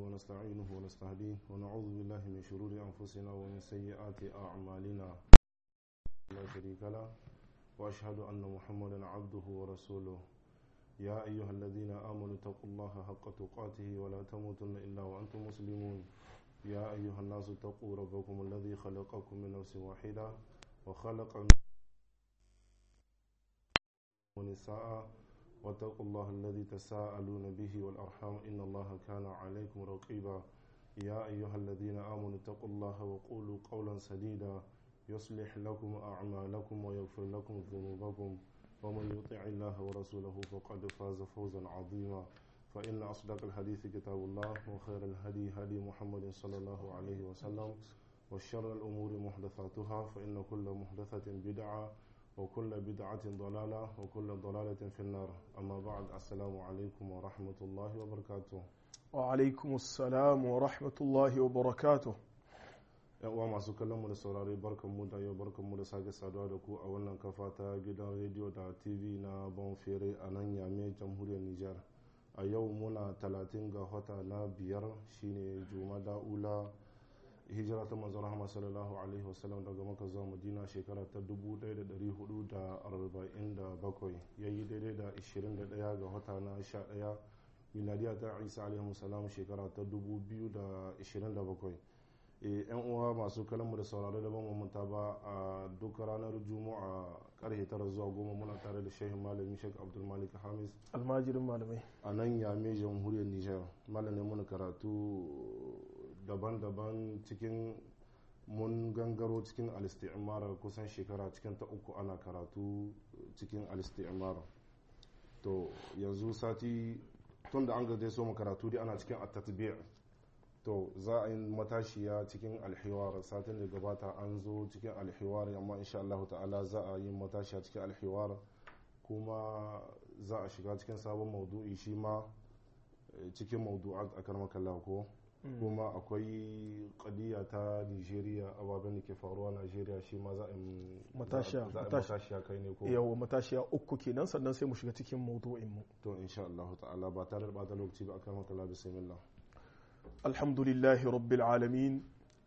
ونستعينه ونستهديه ونعوذ بالله من شرور أنفسنا ومن سيئات أعمالنا لا شريك له وأشهد أن محمدا عبده ورسوله يا أيها الذين آمنوا اتقوا الله حق تقاته ولا تموتن إلا وأنتم مسلمون يا أيها الناس اتقوا ربكم الذي خلقكم من نفس واحدة وخلق ونساء واتقوا الله الذي تساءلون به والأرحام إن الله كان عليكم رقيبا يا أيها الذين آمنوا اتقوا الله وقولوا قولا سديدا يصلح لكم أعمالكم ويغفر لكم ذنوبكم ومن يطع الله ورسوله فقد فاز فوزا عظيما فإن أصدق الحديث كتاب الله وخير الهدي هدي محمد صلى الله عليه وسلم وشر الأمور محدثاتها فإن كل محدثة بدعة وكل بدعة ضلالة وكل ضلالة في النار أما بعد السلام عليكم ورحمة الله وبركاته وعلaikum assalam wa rahmatullahi wa barakatuh yan uwa masu kallon mu da saurare barkan mu da yau barkan mu da sake saduwa da ku a wannan kafa ta gidan rediyo da tv na bonfere a nan yame jamhuriyar nijar a yau muna talatin ga wata na biyar shine jumada ula hijira ta manzon rahama sallallahu alaihi wasallam daga maka zuwa madina shekara ta 1447 yayi daidai da 21 ga wata na 11 miladiya ta isa alaihi salam shekara ta 2027 yan uwa masu kalamu da sauraro da bamu manta ba a duk ranar juma'a karfe tara zuwa goma muna tare da shehin malami shek abdulmalik hamis almajirin malamai a nan yame jamhuriyar nijar malamin muna karatu daban-daban cikin mun gangaro cikin alisti'imara kusan shekara cikin ta uku ana karatu cikin alisti'imara to yanzu sati tun da an gaje so mu karatu dai ana cikin at to za a yi matashiya cikin alhiwar satin da gabata an zo cikin alhiwar amma insha Allah ta'ala za a yi matashiya cikin alhiwar kuma za a shiga cikin sabon maudu'i shi ma cikin maudu'at a karmakalla ko kuma akwai kadiya ta nigeria ababen da ke faruwa nigeria shi ma za a yi matashiya kai ne ko yawa matashiya uku kenan sannan sai mu shiga cikin maudu'in mu to insha Allah ta'ala ba tare da bata lokaci ba akan makalla bismillah alhamdulillahi rabbil alamin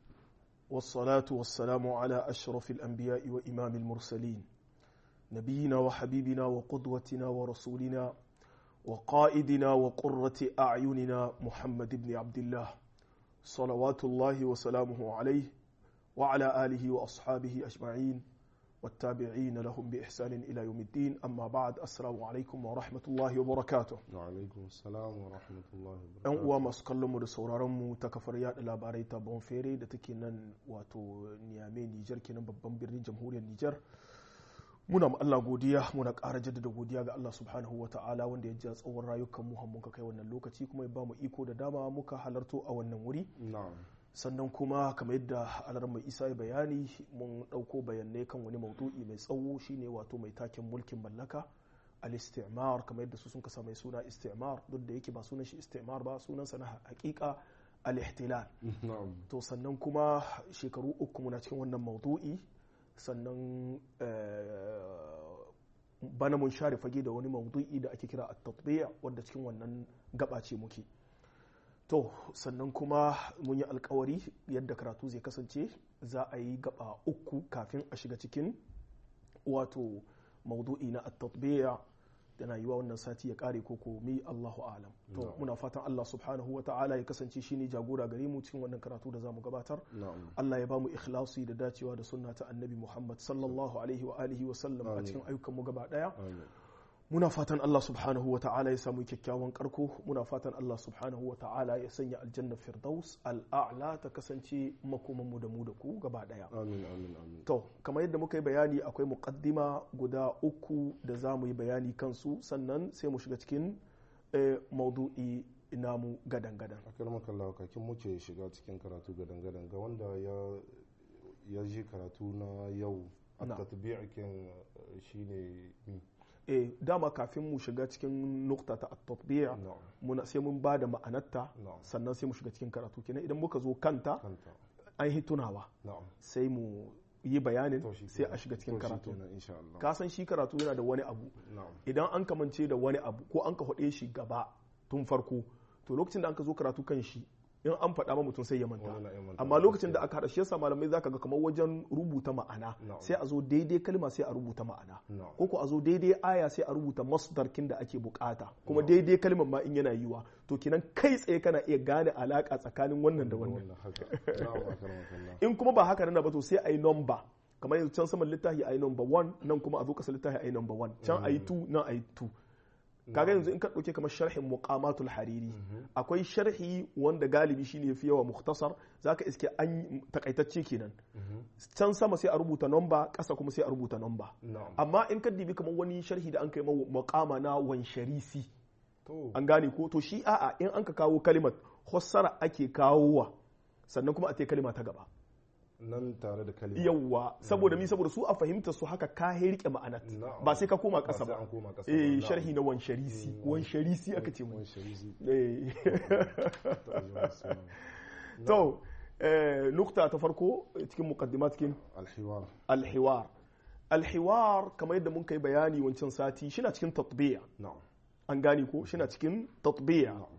والصلاة والسلام على أشرف الأنبياء وإمام المرسلين نبينا وحبيبنا وقدوتنا ورسولنا وقائدنا وقرة أعيننا محمد بن عبد الله صلوات الله وسلامه عليه وعلى آله وأصحابه أجمعين والتابعين لهم بإحسان إلى يوم الدين أما بعد السلام عليكم ورحمة الله وبركاته وعليكم السلام ورحمة الله ‘yan وبركاته uwa masu kallon mu da sauraron mu ta kafar yada labarai ta bonfere da take nan wato niyame nijar kenan babban birnin jamhuriyar nijar muna ma Allah godiya muna ƙara jaddada godiya ga Allah subhanahu wa ta'ala wanda ya ja tsawon rayukan mu har muka kai wannan lokaci kuma ya ba mu iko da dama muka halarto a wannan wuri na'am sannan kuma kamar yadda alar mai isa ya bayani mun ɗauko bayanai kan wani maudu'i mai tsawo shine wato mai taken mulkin mallaka al-istimar kamar yadda su sun kasa mai suna istimar duk da yake ba sunan shi istimar ba sunansa na hakika al-ihtilal na'am to sannan kuma shekaru uku muna cikin wannan maudu'i sannan eh, bana mun share fage da wani maudu'i da ake kira at-tatbi'a wanda cikin wannan gaba ce muke to sannan kuma mun yi alkawari yadda karatu zai kasance za a yi gaba uku kafin a shiga cikin wato maudu'i na at-tatbi'a yana yiwa wannan sati ya kare ko komi Allahu alam to Na'am. muna fatan Allah subhanahu wa ta'ala ya kasance shine jagora gare mu cikin wannan karatu da zamu gabatar na'am Allah ya bamu ikhlasi da dacewa da sunna ta annabi Muhammad sallallahu alaihi wa alihi wa sallam a Amin. cikin ayyukan mu gaba daya amin muna fatan Allah subhanahu wa ta'ala ya samu kyakkyawan karko muna fatan Allah subhanahu wa ta'ala ya sanya aljanna firdaus al'a'la ta kasance makoman mu da mu da ku gaba daya amin amin amin to kamar yadda muka yi bayani akwai muqaddima guda uku da za mu yi bayani kansu sannan sai mu shiga cikin eh, maudu'i namu gadan gadan akar makalla kakin muke shiga cikin karatu gadan-gadan ga wanda ya ya ji karatu na yau a Na. tatbi'ikin shine mi eh dama kafin mu shiga cikin nukta ta at-tatbi'a na'am muna sai mun ba da ma'anarta na'am sannan sai mu shiga cikin karatu kenan idan muka zo kanta kanta an yi tunawa na'am sai mu yi bayanin To shi sai kenan. a shiga cikin To shi karatu kenan, insha Allah ka san shi karatu yana da wani abu na'am idan an kamance da wani abu ko an ka faɗe shi gaba tun farko to lokacin da an ka zo karatu kan shi in an faɗa ma mutum sai ya manta Wani na iya manta. amma lokacin da aka haɗa shi yasa malamai zaka ga kamar wajen rubuta ma'ana Na'am. sai a zo daidai kalma sai a rubuta ma'ana Na'am. ko ko a zo daidai aya sai a rubuta masdarkin da ake bukata kuma daidai kalmar ma in yana yiwa to kenan kai tsaye kana iya gane alaka tsakanin wannan da wannan wannan haka na'am akramakallah in kuma ba haka nan ba to sai a yi number kamar yanzu can saman littafi a yi number one nan kuma a zo kasa littafi a yi number one can a yi two nan a yi two kaga yanzu in ka ɗauke kamar sharhin muqamatul hariri akwai sharhi wanda galibi shine yafi yawa mukhtasar zaka iske an takaitacce kenan can sama sai a rubuta number ƙasa kuma sai a rubuta number na'am amma in ka dibi kamar wani sharhi da an kai ma muqama na wansharisi to an gane ko to shi a'a in an ka kawo kalimat hossara ake kawowa sannan kuma a ta kalima ta gaba nan tare da kalima yawwa saboda mi saboda su a fahimta su haka ka rike ma'anat Na'am. ba sai ka koma Ba ƙasa sai ba an koma ƙasa ba, eh na'am. sharhi na wansharisi wansharisi aka ce mu Wani sharizi Eh. ta ajiyar suna. to eh, nukta ta farko eh, cikin muqaddimat cikin alhiwar alhiwar alhiwar kamar yadda mun kai bayani wancan sati shi na cikin tatbiya na'am an gane ko shi na cikin tatbiya na'am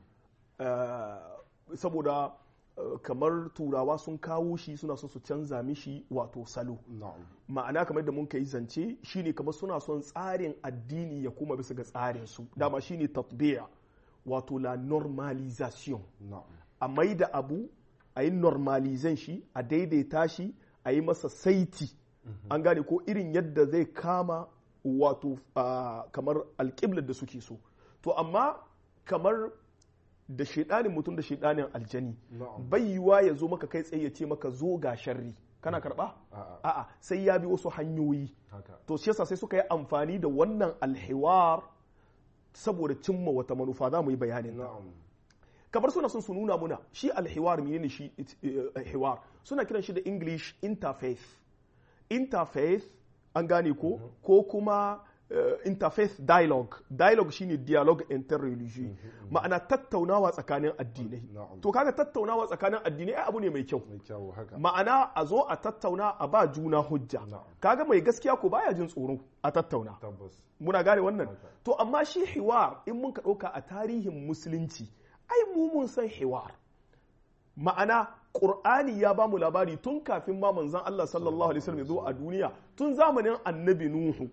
Eh, saboda eh, kamar turawa sun kawo shi suna so su canza mishi wato salo na'am ma'ana kamar da mun kai zance shine kamar suna son tsarin addini ya kuma bisa ga tsarin su dama shine tatbiya wato la normalisation na'am a mai da abu a yi normalizan shi a daidaita shi a yi masa saiti an gane ko irin yadda zai kama wato ah, kamar alƙiblar da suke so to amma kamar da shaidanin mutum da shaidanin aljani Na'am. bai yiwa ya zo maka kai tsaye ya ce maka zo ga sharri kana karba a'a a'a sai ya bi wasu hanyoyi haka to shi yasa sai suka yi amfani da wannan alhiwar saboda cimma wata manufa za mu yi bayanin ta. na'am kamar suna son su nuna muna shi alhiwar menene shi eh, hiwar suna kiran shi da english interfaith interfaith an gane ko ko kuma eh, interfaith dialogue dialogue shine dialogue interreligieux ma'ana tattaunawa tsakanin addinai Na'am. to kaga tattaunawa tsakanin addinai ai abu ne mai kyau mai kyawu haka ma'ana a zo a tattauna a ba juna hujja Na'am. kaga mai gaskiya ko baya jin tsoro a tattauna tabbas muna gane wannan Haka. to amma shi hiwar in mun ka ɗauka a tarihin musulunci ai mu mun san hiwar ma'ana ƙur'ani ya ba mu labari tun kafin ma manzon Allah sallallahu alaihi wasallam ya zo a duniya tun zamanin annabi nuhu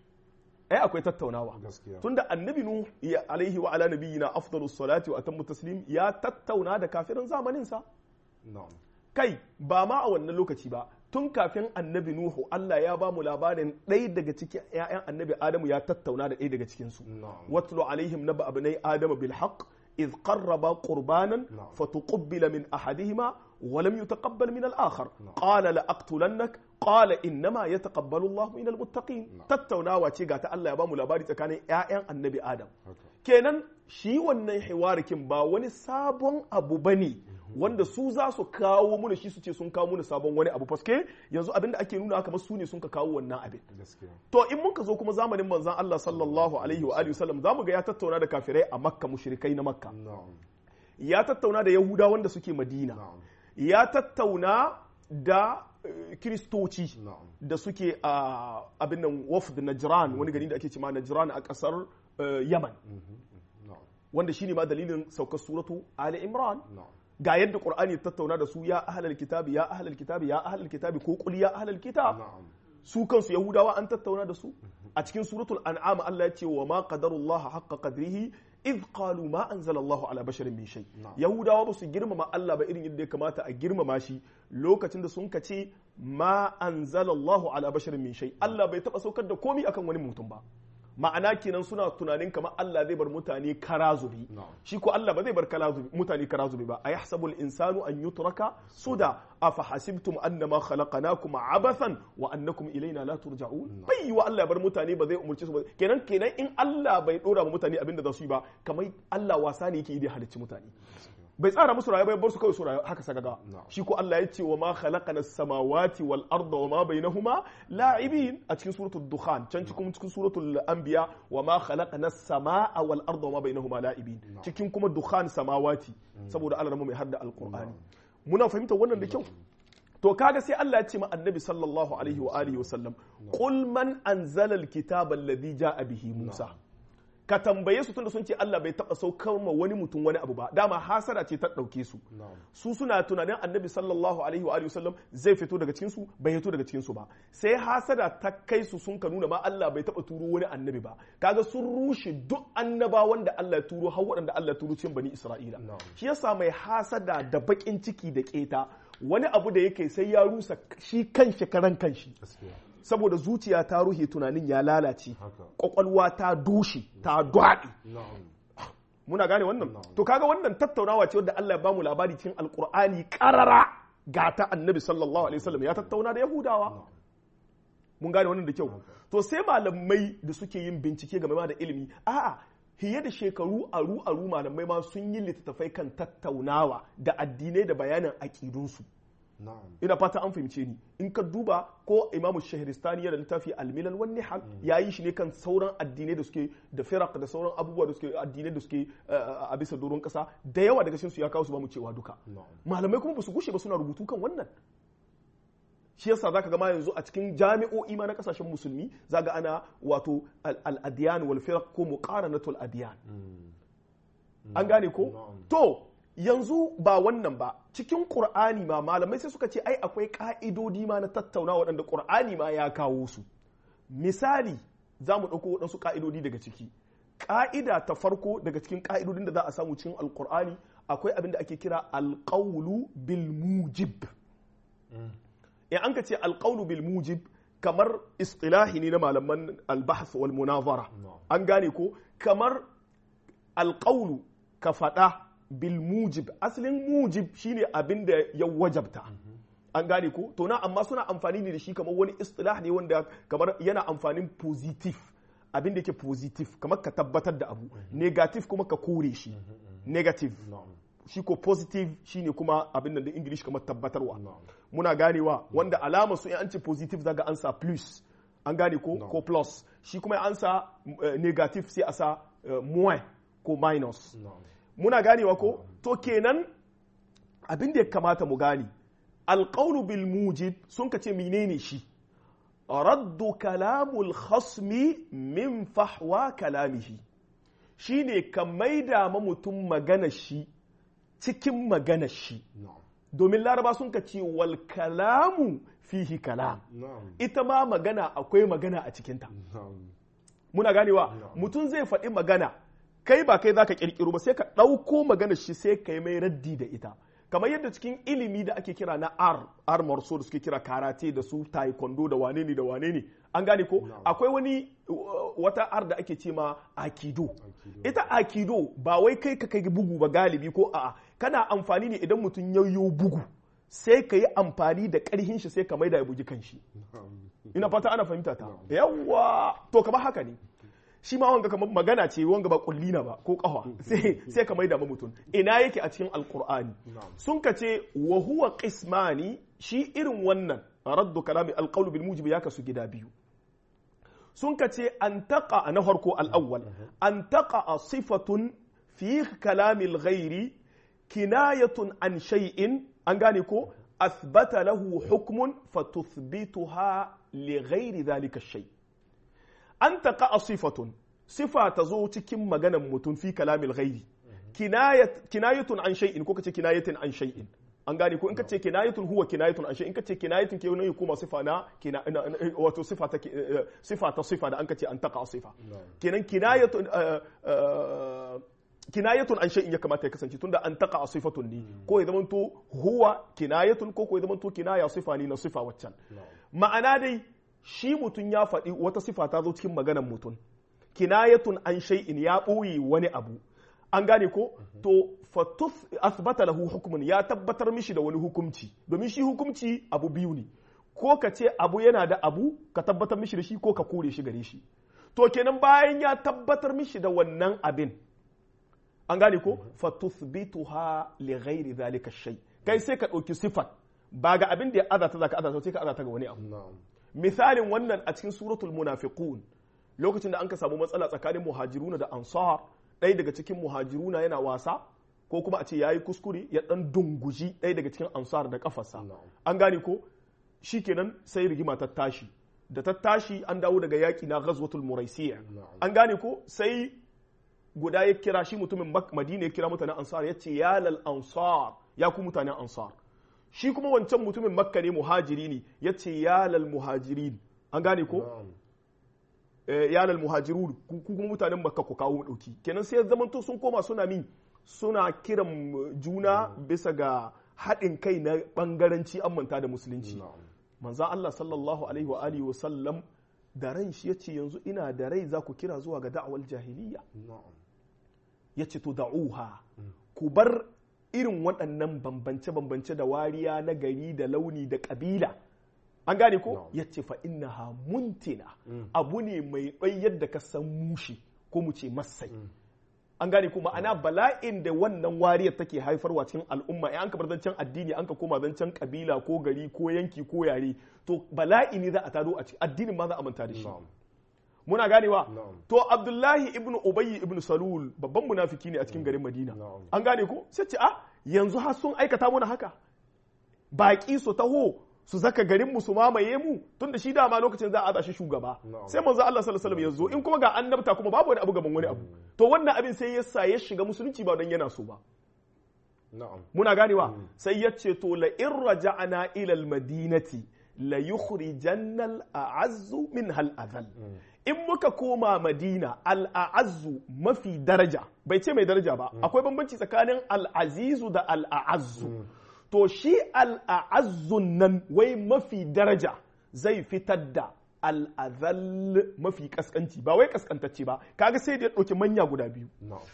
ai akwai tattaunawa gaskiya tunda annabi nuhu ya alaihi wa ala nabiyyina afdalus salati wa atammu taslim ya tattauna da kafirin zamanin sa na'am kai ba ma a wannan lokaci ba tun kafin annabi nuhu Allah ya ba mu labarin ɗaya daga cikin 'ya'yan annabi adamu ya tattauna da ɗaya daga cikinsu na'am watlu alaihim naba abnai adama bil haqq إذ قربا قربانا نعم. فتقبل من أحدهما ولم يتقبل من الآخر نعم. قال لأقتلنك قال إنما يتقبل الله من المتقين نعم. تتونا واتي غاتا الله يبامو لاباري تكاني يا النبي آدم haka kenan shi wannan hiwarikin ba wani sabon abu bane wanda su za su kawo muna shi su ce sun kawo muna sabon wani abu faske yanzu abinda ake nuna kamar su ne sun ka kawo wannan abin gaskiya to in mun ka zo kuma zamanin manzon Allah sallallahu alaihi wa alihi wasallam zamu ga ya tattauna da kafirai a Makka mushrikai na Makka na'am ya tattauna da Yahuda wanda suke Madina na'am ya tattauna da eh, Kiristoci na'am da suke a abin nan wafd Najran wani gari da ake cewa Najran a kasar eh, Yaman na'am wanda shine ma dalilin saukar suratu Ali Imran na'am ga yadda Qur'ani ya tattauna da su ya ahlal kitabi ya ahlal kitabi ya ahlal kitabi ko qul ya ahlal kitab na'am su kansu Yahudawa an tattauna da su a cikin suratul an'am Allah ya ce wa ma qadarullah haqqa qadrihi idh qalu ma anzalallahu ala basharin min shay Na'am. Yahudawa ba su girmama Allah ba irin yadda ya kamata a girmama shi lokacin da sun kace ma anzalallahu ala basharin min shay Allah bai taba saukar da komai akan wani mutum ba ma'ana kenan suna tunanin kamar Allah zai bar mutane karazubi Na'am. shi ko Allah ba zai bar karazubi mutane karazubi ba a yahsabul insanu an yutraka suda afa hasibtum annama khalaqnakum abathan wa annakum ilaina la turja'un bai wa Allah ya bar mutane ba zai umurce su ba kenan kenan in Allah bai dora ma mutane abinda za su yi ba kamar Allah wasa ne yake yi da halicci mutane bai tsara musu rayuwa bai bar su kawai su rayu haka sagaga Na'am. shi ko Allah ya ce wa ma khalaqana samawati wal arda wa ma bainahuma la'ibin a cikin suratul dukhan can cikin cikin suratul anbiya wa ma khalaqana samaa wal arda wa ma bainahuma la'ibin cikin kuma dukhan samawati saboda Allah mai hadda alqur'ani muna fahimtar wannan da kyau to kaga sai Allah ya ce ma annabi sallallahu alaihi wa alihi wa sallam qul man anzala alkitaba alladhi ja'a bihi musa ka tambaye su tunda sun ce Allah bai taba saukar ma wani mutum wani abu ba dama hasara ce ta dauke su na'am su suna tunanin annabi sallallahu alaihi wa alihi wasallam zai fito daga cikin su bai fito daga cikin su ba sai hasada ta kai su sun ka nuna ma Allah bai taba turo wani annabi ba kaga sun rushe duk annabawan da Allah ya turo har waɗanda Allah ya turo cikin bani Isra'ila Na'am. shi yasa mai hasada da bakin ciki da keta wani abu da yake sai ya rusa shi kanshi karan kanshi gaskiya saboda zuciya ta ruhe tunanin ya lalace haka kwakwalwa ta dushe ta dwaɗe na'am muna gane wannan Na'am. to kaga wannan tattaunawa ce wadda Allah ya bamu labari cikin alkur'ani karara ga ta annabi sallallahu alaihi wasallam ya tattauna da yahudawa mun gane wannan da kyau to sai malamai da suke yin bincike game da ilimi a'a fiye da shekaru aru aru malamai ma sun yi littattafai kan tattaunawa da addinai da bayanin aƙidunsu na'am ina fata an fahimce ni in ka duba ko imamu shahristani yana littafi almilal wan nihal ya yi shi ne kan sauran addinai da suke da firaq da sauran abubuwa da suke addinai da suke uh, a bisa doron kasa da yawa daga cikin su ya kawo su ba mu cewa duka na'am malamai kuma ba su gushe ba suna rubutu kan wannan shi yasa zaka ga ma yanzu a cikin jami'o'i ma na kasashen musulmi zaka ana wato al-adyan wal firaq ko muqaranatul adyan an gane ko Na'am. to yanzu ba wannan ba cikin qur'ani ma malamai sai suka ce ai akwai ka'idodi ma na tattauna waɗanda qur'ani ma ya kawo su misali za mu ɗauko waɗansu ka'idodi daga ciki ka'ida ta farko daga cikin ka'idodin da za a samu cikin alqur'ani akwai abin da ake kira alqawlu bil mujib in an ka ce alqawlu bil mujib kamar istilahi ne na malaman albahth wal munazara na'am an gane ko kamar alƙaulu ka faɗa bil mujib asalin mujib shine abin da ya wajabta an gane ko to na amma suna amfani ne da shi kamar wani istilah ne wanda kamar yana amfanin positif abin da yake positif kamar ka tabbatar da abu negative kuma ka kore shi negative na'am shi ko positive shine kuma abin da da english kamar tabbatarwa na'am muna ganewa wanda alama su in an ce positive zaga an sa plus an gane ko No. ko plus shi kuma an sa eh, negative sai a sa eh, moins ko minus na'am muna ganewa ko to kenan abin da ya kamata mu gane alqawlu bil mujib sun ka ce menene shi raddu kalamul khasmi min fahwa kalamihi shine ka maida ma mutum magana shi cikin magana shi na'am domin laraba sun ka ce wal kalamu fihi kalam na'am ita ma magana akwai magana a cikinta na'am muna ganewa mutum zai faɗi magana kai ba kai zaka kirkiro ba sai ka ɗauko magana shi sai ka yi mai raddi da ita kamar yadda cikin ilimi da ake kira na ar ar marso da suke kira karate da su taekwondo da wane ne da wane ne an gane ko akwai wani uh, wata ar da ake ce ma akido Aikido. ita akido ba wai kai ka kai bugu ba galibi ko a'a kana amfani ne idan mutum yayyo bugu sai ka yi amfani da ƙarhin shi sai ka maida ya bugi kanshi na'am ina fata ana fahimta ta yawwa to kamar haka ne shi ma wanga kamar magana ce wanga ba kullina ba ko kafa sai sai ka maida ma mutum ina yake a cikin alqur'ani Na'am. sun ka ce wa huwa qismani shi irin wannan raddu kalami alqawlu bil mujib ya kasu gida biyu sun ka ce an taqa na farko al-awwal an taqa sifatun fi kalami al-ghairi kinayatun an shay'in an gane ko athbata lahu hukmun fatuthbituha li ghairi dhalika shay an taqa sifatun sifa ta zo cikin maganan mutum fi kalamil ghairi kinayat kinayatun an shay'in ko kace kinayatin an shay'in an gane ko in kace kinayatun huwa kinayatun an shay'in kace kinayatun ke wani kuma sifa na kina na- na- wato sifa ta ki- eh, sifa ta sifa da an kace an taqa sifa kenan kinayatun eh, eh, kinayatun an shay'in ya kamata ya kasance tunda an taqa sifatun ne ko ya zamanto huwa kinayatun ko ko ya zamanto kinaya sifa ne na sifa waccan ma'ana dai shi mutum ya faɗi wata sifa ta zo cikin maganar mutum kinayatun an shay'in ya ɓoye wani abu an gane ko to fatuf asbata lahu hukumun ya tabbatar mishi da wani hukumci domin shi hukumci abu biyu ne ko ka ce abu yana da abu ka tabbatar mishi da shi ko ka kore shi gare shi to kenan bayan ya tabbatar mishi da wannan abin an gane ko fatuthbituha li ghairi zalika shay kai sai ka ɗauki sifat ba ga abin da ya azata zaka azata sai ka azata ga wani abu na'am misalin wannan a cikin suratul munafiqun lokacin da an ka samu matsala tsakanin muhajiruna da ansar ɗaya daga cikin muhajiruna yana wasa ko kuma a ce yayi kuskure ya dan dunguji ɗaya daga cikin ansar da kafarsa Na'am. an gane ko shikenan sai rigima ta tashi da ta tashi an dawo daga yaki na ghazwatul muraisiya Na'am. an gane ko sai guda ya kira shi mutumin madina ya kira mutanen ansar ya ce ya lal ansar ya ku mutanen ansar shi kuma wancan mutumin makka ne muhajiri ne ya ce ya lal muhajirin an gane ko ya lal muhajirun ku kuma mutanen makka ku kawo dauki kenan sai zamanto sun koma suna min suna kiran juna bisa ga haɗin kai na ɓangaranci an manta da musulunci manzan Allah sallallahu alaihi wa alihi wa sallam da ran shi yace yanzu ina da rai za ku kira zuwa ga da'awar jahiliya yace to da'uha ku bar irin waɗannan bambance-bambance da wariya na gari da launi da ƙabila an gane ko yace fa innaha muntina abu ne mai ɗai yadda ka san mushi ko mu ce masai an gane ko ma'ana bala'in da wannan wariyar take haifarwa cikin al'umma in an ka bar zancen addini an ka koma zancen kabila ko gari ko yanki ko yare to bala'i ne za a tado a cikin addinin ma za a manta da shi muna ganewa to abdullahi ibn ubayy ibn salul babban munafiki ne a cikin garin madina an gane ko sai ce a yanzu har sun aikata muna haka baki su taho su zaka garin mu su mamaye mu tunda shi dama lokacin za a aza shi shugaba sai manzo Allah sallallahu alaihi wasallam ya zo in kuma ga annabta kuma babu wani abu gaban wani abu to wannan abin sai ya sa ya shiga musulunci ba don yana so ba muna ganewa sai ya ce to la in raja'na ila al madinati la yukhrijanna al a'azzu min hal adhal in muka koma madina al a'azzu mafi daraja bai ce mai daraja ba akwai bambanci tsakanin al azizu da al a'azzu to shi al'azzun nan wai mafi daraja zai fitar da al'azal mafi kaskanci ba wai kaskantacce ba kaga sai da ya ɗauki manya guda biyu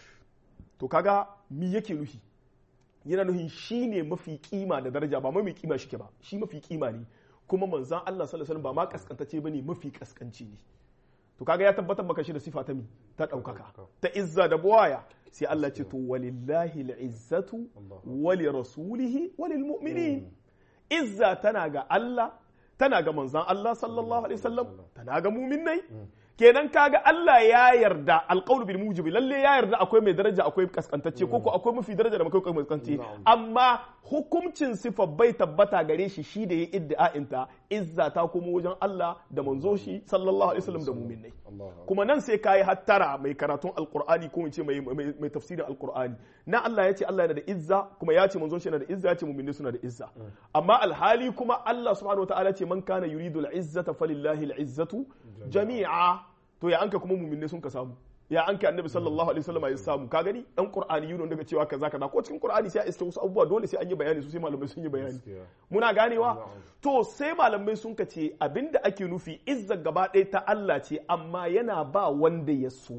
to kaga mi yake nuhi yana nuhin shi ne mafi kima da daraja ba mafi kima shi ke ba shi mafi kima ne kuma manzan Allah sallallahu alaihi ba ma kaskantacce bane mafi kaskanci ne to kaga ya tabbatar maka shi da sifa ta mi ta ɗaukaka ta izza da buwaya sai Allah ce to walillahi al'izzatu wali rasulihi walil mu'minin izza tana ga Allah tana ga manzan Allah sallallahu alaihi wasallam tana ga mu'minai kenan kaga Allah ya yarda alqawlu bil mujibi lalle ya yarda akwai mai daraja akwai kaskantacce ko ko akwai mafi daraja da akwai kaskantacce amma hukuncin sifa bai tabbata gare shi shi da ya iddia'inta izza ta kuma wajen Allah da manzo shi sallallahu alaihi wasallam da mu'minai kuma nan sai kai hattara mai karatun alqur'ani ko ce mai mai tafsirin alqur'ani na Allah ya ce Allah yana da izza kuma ya ce manzon shi yana da izza ya ce mu'minai suna da izza amma alhali kuma Allah subhanahu wataala ce man kana yuridu al-izzata falillahi al-izzatu jami'a to ya anka kuma mu'minai sun ka samu ya anka annabi sallallahu alaihi wasallam ya samu ka gani dan qur'ani yun daga cewa kaza kaza ko cikin qur'ani sai a iske wasu abubuwa dole sai an yi bayani su sai malamai sun yi bayani muna ganewa to sai malamai sun ka ce abinda ake nufi izza gaba ɗaya ta Allah ce amma yana ba wanda ya so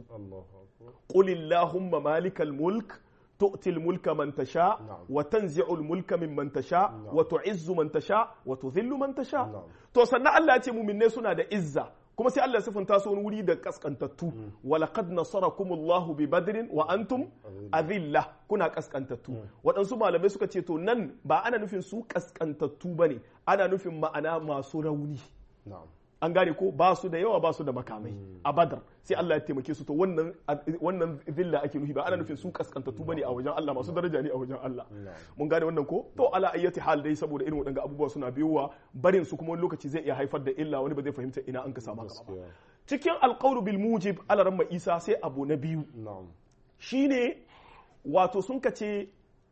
qul illahumma malikal mulk تؤتي الملك من تشاء وتنزع الملك ممن تشاء وتعز من تشاء وتذل من تشاء to sannan Allah ya ce mu'minai suna da izza kuma sai Allah ya sifanta su wani wuri da kaskantattu walaqad nasarakumullahu bi badrin wa antum azilla kuna kaskantattu waɗansu malamai suka ce to nan ba ana nufin su kaskantattu bane ana nufin ma'ana masu rauni an gane ko ba su da yawa ba su da makamai a badar sai Allah ya taimake su to wannan wannan zilla ake nufi ba ana nufin su kaskantattu bane a wajen Allah masu daraja ne a wajen Allah mun gane wannan ko to ala ayyati hal dai saboda irin waɗanga abubuwa suna biyowa barin su kuma wani lokaci zai iya haifar da illa wani ba zai fahimta ina an ka samu haka ba cikin alqawlu bil mujib ala ramma isa sai abu na biyu shine wato sun kace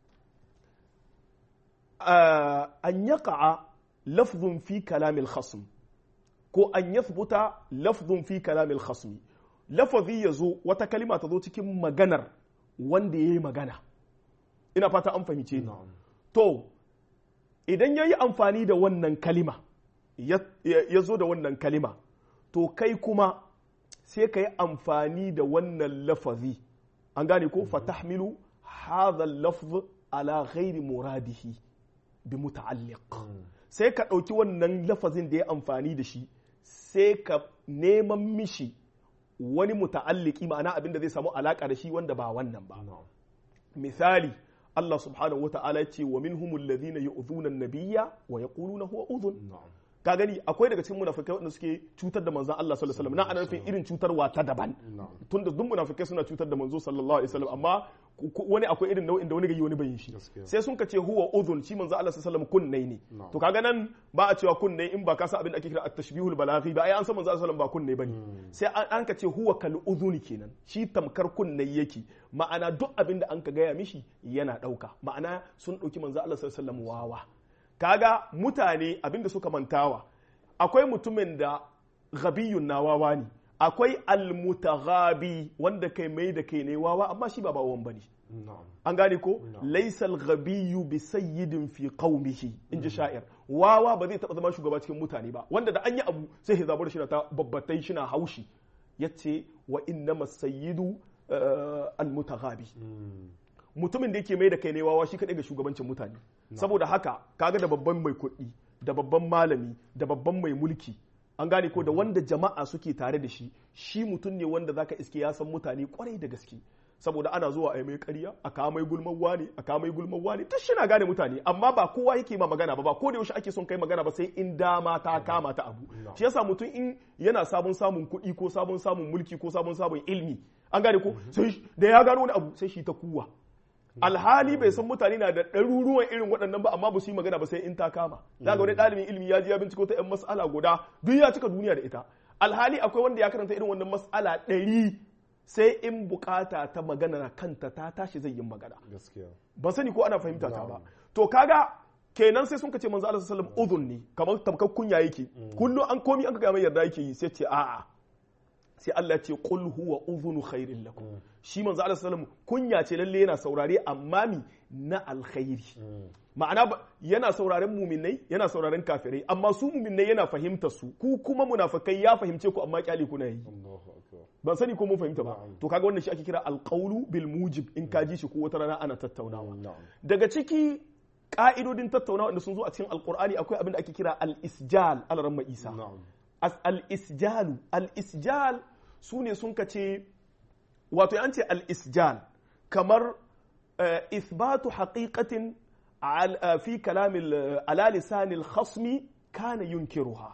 an yaqa lafzun fi kalamil khasm ko an yathbuta lafzun fi kalamil khasmi lafazi ya zo wata kalima ta zo cikin maganar wanda ya yi magana ina fata an fahimce ni to idan ya yi amfani da wannan kalima ya zo da wannan kalima to kai kuma sai ka yi amfani da wannan lafazi an gane ko fatahmilu hadha lafz ala ghairi muradihi bi muta'alliq sai ka ɗauki wannan lafazin da ya amfani da shi sai ka neman mishi wani muta'alliki ma'ana abin da zai samu alaka da shi wanda ba wannan ba misali Allah subhanahu wa ta'ala ya ce wa minhumul ladhina yu'dhuna an-nabiyya wa yaquluna huwa udhun ka gani akwai daga cikin munafikai wanda suke cutar da manzon Allah sallallahu alaihi wasallam na ana nufin irin cutarwa ta daban na'am tunda duk munafikai suna cutar da manzo sallallahu alaihi wasallam amma ku- ku- wani akwai irin nau'in da wani gayi wani bayin shi Gaskiya. sai sun ka ce huwa udhun shi manzo Allah sallallahu alaihi wasallam kunnai ne Na'am. to kaga nan ba a cewa kunnai in ba ka san abin da ake kira at-tashbihul balaghi ba ai an san manzo sallallahu alaihi wasallam ba kunnai bane sai an an ka ce huwa kal udhuni kenan shi tamkar kunnai yake ma'ana duk abin da an ka gaya mishi yana dauka ma'ana sun dauki manzo Allah sallallahu alaihi wasallam wawa kaga mutane abin da suka mantawa akwai mutumin da ghabiyun na wawa ne akwai almutaghabi wanda kai mai da kai ne wawa amma shi ba bawan bane na'am an gane ko Na'am. laisal ghabiyyu bi sayyidin fi qaumihi in ji sha'ir wawa ba zai taba zama shugaba cikin mutane ba wanda da an yi abu sai ya zabar shi na ta babbatai shi na haushi yace wa innamas sayyidu uh, almutaghabi Mm. mutumin da yake mai da kai ne wawa shi kadai ga shugabancin mutane saboda haka kaga da babban mai kuɗi da babban malami da babban mai mulki an gane ko da wanda jama'a suke tare da shi shi mutum ne wanda zaka iske ya san mutane kwarai da gaske saboda ana zuwa a yi mai ƙarya a kawo mai gulman wani a kawo mai gulman wani ta shi na gane mutane amma ba kowa yake ma magana ba ba ko da yaushe ake son kai magana ba sai in dama ta kama ta abu shi yasa mutum in yana sabon samun kuɗi ko sabon samun mulki ko sabon samun ilmi an gane ko sai da ya gano wani abu sai shi ta kuwa alhali bai san mutane na da ɗaruruwan irin waɗannan ba amma ba su yi magana ba sai in ta kama za ga wani ɗalibin ilimi ya ji ya binciko ta yan mas'ala guda duk ya cika duniya da ita alhali akwai wanda ya karanta irin wannan mas'ala ɗari sai in bukata ta magana na kanta ta tashi zai yi magana gaskiya ban sani ko ana fahimta ta ba to kaga kenan sai sun kace manzo Allah sallallahu alaihi wasallam udhun ne kamar tamkar kunya yake kullum an komi an ga mai yarda yake yi sai ce a'a sai Allah ce qul huwa udhunu khairin lakum shi manzo Allah sallallahu alaihi wasallam kunya ce lalle yana saurare amma mi na alkhairi ma'ana ba- yana sauraren muminai yana sauraren kafirai amma su muminai yana fahimta su ku kuma munafikai ya fahimce ku amma kyale kuna yi Allahu akbar ban sani ko mun fahimta ba Na'am. to kaga wannan shi ake kira alqawlu bil mujib in ka ji shi ko wata rana ana tattaunawa na'am daga ciki ka'idodin tattaunawa da sun zo a cikin alkur'ani akwai abin da ake kira al-isjal alaramma isa na'am As- al-isjalu al-isjal su ne sun kace wato an ce al-isjal kamar eh, ithbatu haqiqatin al- eh, fi kalamil eh, ala lisanil khasmi kana yunkiruha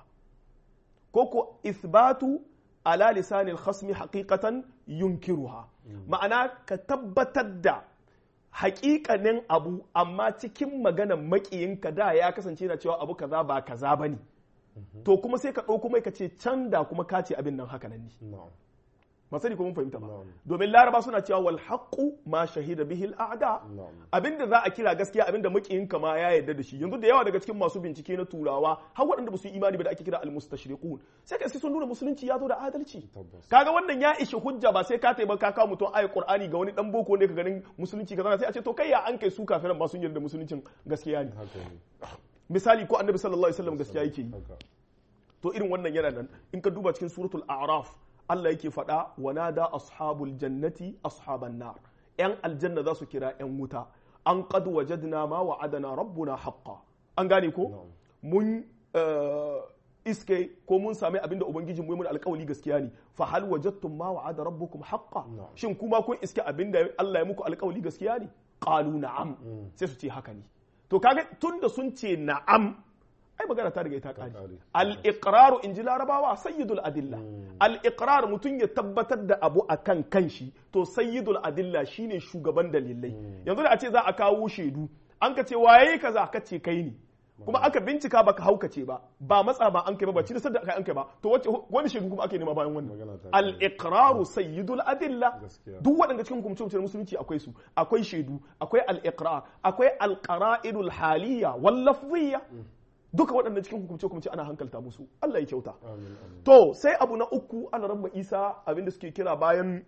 ko ko ithbatu ala lisanil khasmi haqiqatan yunkiruha ma'ana ka tabbatar da haƙiƙanin abu amma cikin maganan maƙiyinka da ya kasance na cewa abu kaza ba kaza bane to kuma sai ka ɗauko mai ka ce can da kuma ka ce abin nan haka nan ne na'am ba sani ko mun fahimta ba Na'am. domin laraba suna cewa wal haqqu ma shahida bihi al a'da na'am abinda za a kira gaskiya abinda makiyinka ma ya yarda da shi yanzu da yawa daga cikin masu bincike na turawa har waɗanda ba su yi imani ba da ake kira al mustashriqun sai ka sun nuna musulunci ya zo da adalci tabbas kaga wannan ya ishi hujja ba sai ka taimaka ka kawo mutum ayi qur'ani ga wani dan boko ne ka ganin musulunci kaza sai a ce to kai ya an kai su kafiran ba sun yarda musuluncin gaskiya ne haka ne misali ko annabi sallallahu alaihi wasallam gaskiya yake yi haka to irin wannan yana nan in ka duba cikin suratul a'raf Allah yake faɗa wa nada ashabul jannati ashaban nar yan aljanna za su kira yan wuta an qad wajadna ma wa'adana rabbuna haqqan an gane ko Na'am. mun eh, iske ko mun sami abinda ubangijin mu ya mun alƙawali gaskiya ne fa hal wajadtum ma wa'ada rabbukum haqqan Na'am. shin kuma kun iske abinda Allah ya muku alƙawali gaskiya ne qalu na'am sai su ce haka ne to kaga tunda sun ce na'am ai magana ta riga ta kare kare. al-iqraru in ji larabawa sayyidul adilla al-iqrar mutum ya tabbatar da abu akan kanshi to sayyidul adilla shine shugaban dalilai yanzu da a ce za a kawo shaidu an ka ce waye kaza ka ce kai ne kuma aka bincika baka haukace ba ba matsa ba an kai ba ba ci da aka an kai ba to wace wani shaidu kuma ake nema bayan wannan Magana ta al-iqraru sayyidul adilla Gaskiya. duk waɗanda cikin hukumce musulunci akwai su akwai shaidu akwai al-iqrar akwai al-qara'idul haliyya wal lafziyya duka waɗanda cikin hukumce hukumce ana hankalta musu Allah ya kyauta amin amin to sai abu na uku ana rabba isa abinda suke kira bayan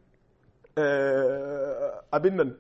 eh, abin nan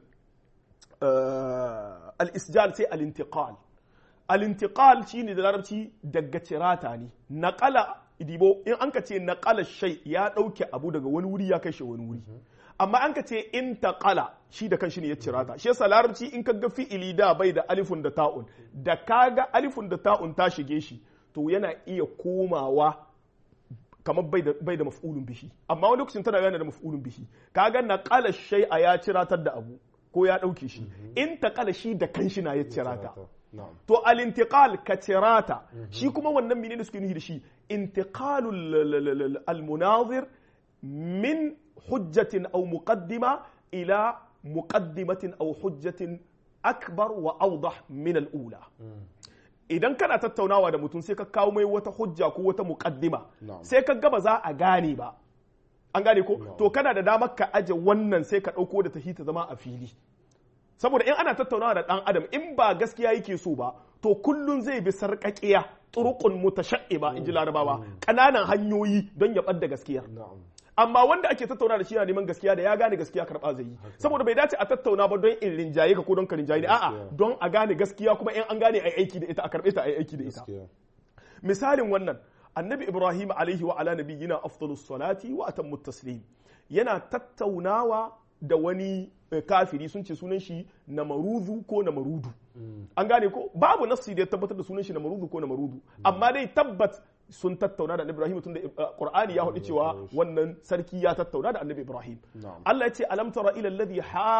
eh, al-isjal sai al-intiqal al-intiqal shine da larabci daga cirata ne naqala idibo in an ka ce naqala shay ya dauke abu daga wani wuri ya kai shi wani wuri amma an ka ce intaqala shi da kanshi ne ya cirata shi yasa larabci in ka ga fi'ili da bai da alifun da ta'un da kaga alifun da ta'un ta shige shi to yana iya komawa kamar bai da bai da maf'ulun bihi amma wani lokacin tana yana da maf'ulun bihi kaga naqala shay'a ya ciratar da abu ko ya ɗauke shi in taƙala shi da kanshi na ya cirata na'am to al-intiqal ka cirata shi kuma wannan menene suke nufi da shi intiqalul al-munazir min hujjatin aw muqaddima ila muqaddimatin aw hujjatin akbar wa awdah min al-ula idan kana tattaunawa da mutum sai ka kawo mai wata hujja ko wata muqaddima Na'am. sai ka gaba za a gane ba an gane ko Na'am. to kana da damar ka aje wannan sai ka ɗauko da tahi ta zama a fili saboda in ana tattaunawa da ɗan adam in ba gaskiya yake so ba to kullun zai bi sarƙaƙiya turuqun mutasha'iba in ji larabawa ƙananan hanyoyi don ya ɓadda gaskiya na'am amma wanda ake tattauna da shi yana neman gaskiya da ya gane gaskiya karɓa zai yi saboda bai dace a tattauna ba don in rinjaye ka ko don ka rinjaye ni a'a Gaskiya. don a gane gaskiya kuma in an gane ai aiki da ita a karɓe ta ai aiki da ita gaskiya misalin wannan annabi ibrahim alaihi wa ala nabiyyina afdalus salati wa atammu taslim yana tattaunawa da wani eh, kafiri sun ce sunan shi namaruzu ko namarudu an gane ko babu nassi da ya tabbatar da sunan shi namaruzu ko namarudu amma dai tabbat sun tattauna da annabi ibrahim tunda eh, qur'ani ya hudu cewa wannan sarki ya tattauna da annabi ibrahim Na'am. Allah ya ce alam tara ila alladhi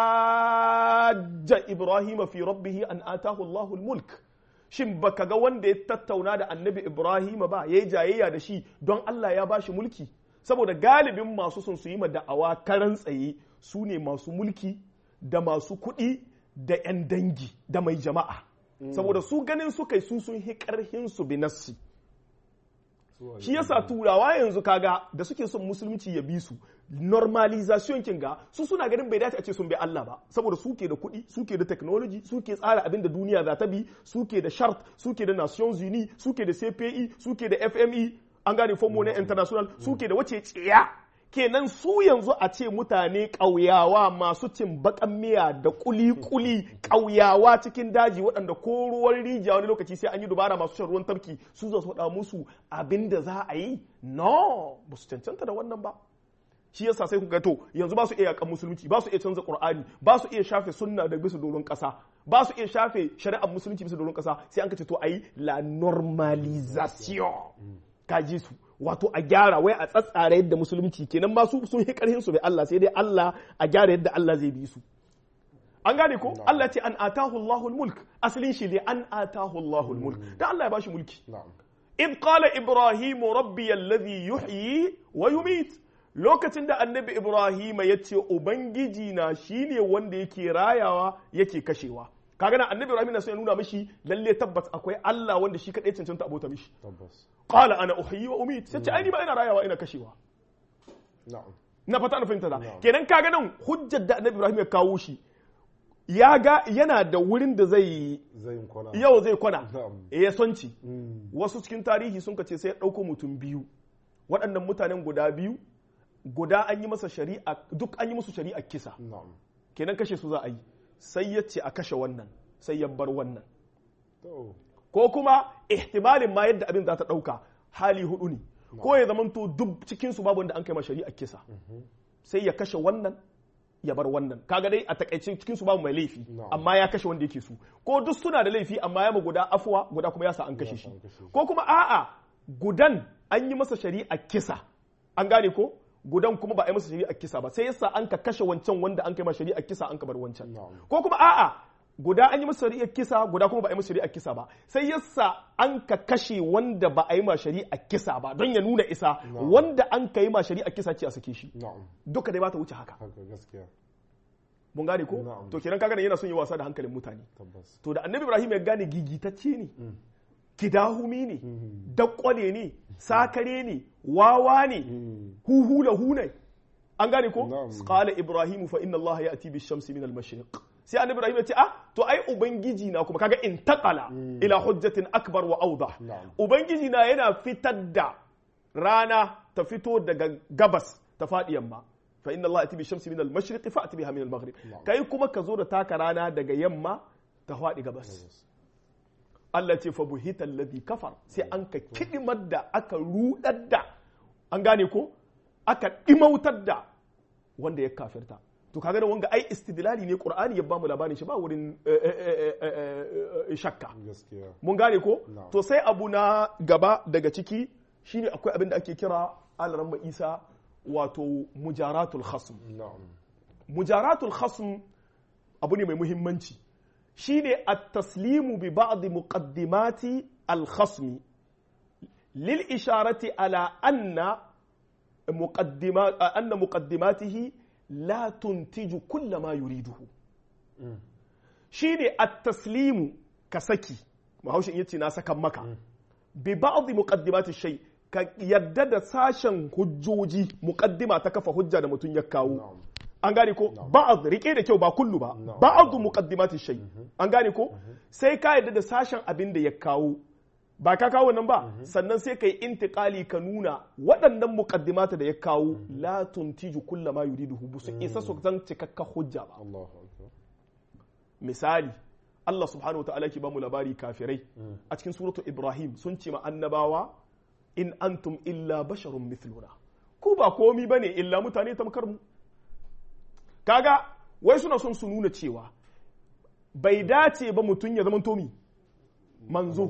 hajja ibrahim fi rabbih an atahu Allahul mulk shin baka ga wanda ya tattauna da annabi Ibrahim ba yayi jayayya da shi don Allah ya bashi mulki saboda galibin masu sun su yi ma da'awa karan tsaye su ne masu mulki da masu kuɗi da 'yan dangi da mai jama'a saboda su ganin su kai su sun hi karhin su bi nassi shi yasa turawa yanzu kaga da suke son musulunci ya bi su normalization kin ga su suna ganin bai dace a ce sun bi Allah ba saboda suke da kuɗi suke da technology suke tsara abin da duniya za ta bi suke da shart suke da Nations Unies suke da CPI suke da FME an gane Fond Money International suke da wace tsiya kenan su yanzu a ce mutane ƙauyawa masu cin baƙan miya da kuli-kuli ƙauyawa cikin daji waɗanda ko ruwan rijiya wani lokaci sai an yi dubara masu shan ruwan tafki su za su faɗa musu abin da za a yi no ba su cancanta da wannan ba shi yasa sai ku ga to yanzu ba su iya yakan musulunci ba su iya canza qur'ani ba su iya shafe sunna da bisa doron kasa ba su iya shafe shari'ar musulunci bisa doron kasa sai an ka ce to ayi la normalisation ka ji su wato a gyara wai a tsatsara yadda musulunci kenan ma su sun yi karhin su bai Allah sai dai Allah a gyara yadda Allah zai bi su an gane ko Allah ce an atahu Allahul mulk asalin shi ne an atahu Allahul mulk dan Allah ya bashi mulki na'am إذ قال إبراهيم ربي الذي يحيي ويميت lokacin da annabi Ibrahim ya ce Ubangiji na shi ne wanda yake rayawa yake kashewa kaga nan annabi Ibrahim na so ya nuna mishi lalle tabbas akwai Allah wanda shi kadai cancanta abota mishi tabbas qala ana uhyi wa umit sai ce ai ni ba ina rayawa ina kashewa na'am na fata na fahimta da Na'am. kenan kaga nan hujjar da annabi Ibrahim ya kawo shi ya ga yana da wurin da zai zai yin kwana yau zai kwana Na'am. ya sonci Mm. wasu cikin tarihi sun ce sai ya ɗauko mutum biyu waɗannan mutanen guda biyu guda an yi masa shari'a duk an yi musu shari'a kisa na'am kenan kashe su za a yi sai ya ce a kashe wannan sai ya bar wannan to ko kuma ihtimalin ma yadda abin za ta ɗauka hali hudu ne ko ya zamanto duk cikinsu babu wanda an kai ma shari'a kisa sai ya kashe wannan ya bar wannan kaga dai a takaice cikin su babu mai laifi Na'am. amma ya kashe wanda yake su ko duk suna da laifi amma ya ma guda afuwa guda kuma ya sa an kashe shi an kashe shi. ko kuma a'a gudan an yi masa shari'a kisa an gane ko gudan kuma ba a yi masa shari'a kisa ba sai yasa an ka kashe wancan wanda an kai ma shari'a kisa an ka bar wancan Na'am. ko kuma a'a guda an yi masa shari'a kisa guda kuma ba a yi masa shari'a kisa ba sai yasa an ka kashe wanda ba a yi ma shari'a kisa ba don ya nuna isa Na'am. wanda an ka yi ma shari'a kisa ce a sake shi na'am duka dai ba ta wuce haka haka gaskiya mun gane ko Na'am. to kenan kaga yana son yi wasa da hankalin mutane tabbas to da annabi ibrahim ya gane gigitacce ne kidahumi ne dakkwane ne sakare ne wawa ne huhu lahu ne an gane ko Na'am. qala ibrahim fa inna allaha ya'ti bi shamsi min al-mashriq sai annabi ibrahim ya ce ah to ai ubangiji na kuma kaga intaqala ila hujjatin akbar wa awdah Na'am. ubangiji na yana fitar da rana ta fito daga gabas ta faɗi yamma fa inna Allah ati bi shamsi min al-mashriqi fa ati biha min al-maghrib kai kuma ka zo da taka rana daga yamma ta faɗi gabas Allah ce fa buhita alladhi kafar sai an ka kidimar da aka rudar da an gane ko aka dimautar da wanda ya kafirta to kaga da wanga ai istidlali ne qur'ani ya bamu labarin shi ba wurin eh, eh, eh, eh, eh, shakka gaskiya mun gane ko Na'am. to sai abu na gaba daga ciki shine akwai abin da ake kira alaramma isa wato mujaratul khasm na'am mujaratul khasm abu ne mai muhimmanci shine at-taslimu bi ba'd muqaddimati al-khasmi lil isharati ala anna muqaddima anna muqaddimatihi la tuntiju kulla ma yuriduhu shine at-taslimu ka saki bahaushe yace na sakan maka bi ba'd muqaddimati shay ka yadda da sashen hujjoji muqaddima ta kafa hujja da mutum ya kawo an gane ko ba'd rike da kyau ba kullu ba ba'd muqaddimati shay an gane ko sai ka yadda da sashen abin da ya kawo ba ka kawo nan ba sannan sai ka yi intikali ka nuna waɗannan muqaddimata da ya kawo la tuntiju kulla ma yuriduhu bu su isa su zan cikakka hujja ba misali Allah subhanahu wa ta'ala ke ba mu labari kafirai a cikin suratu Ibrahim sun ce ma annabawa in antum illa basharun mithluna ku ba komi bane illa mutane tamkar mu kaga wai suna son su nuna cewa bai dace ba mutum ya zama tomi manzo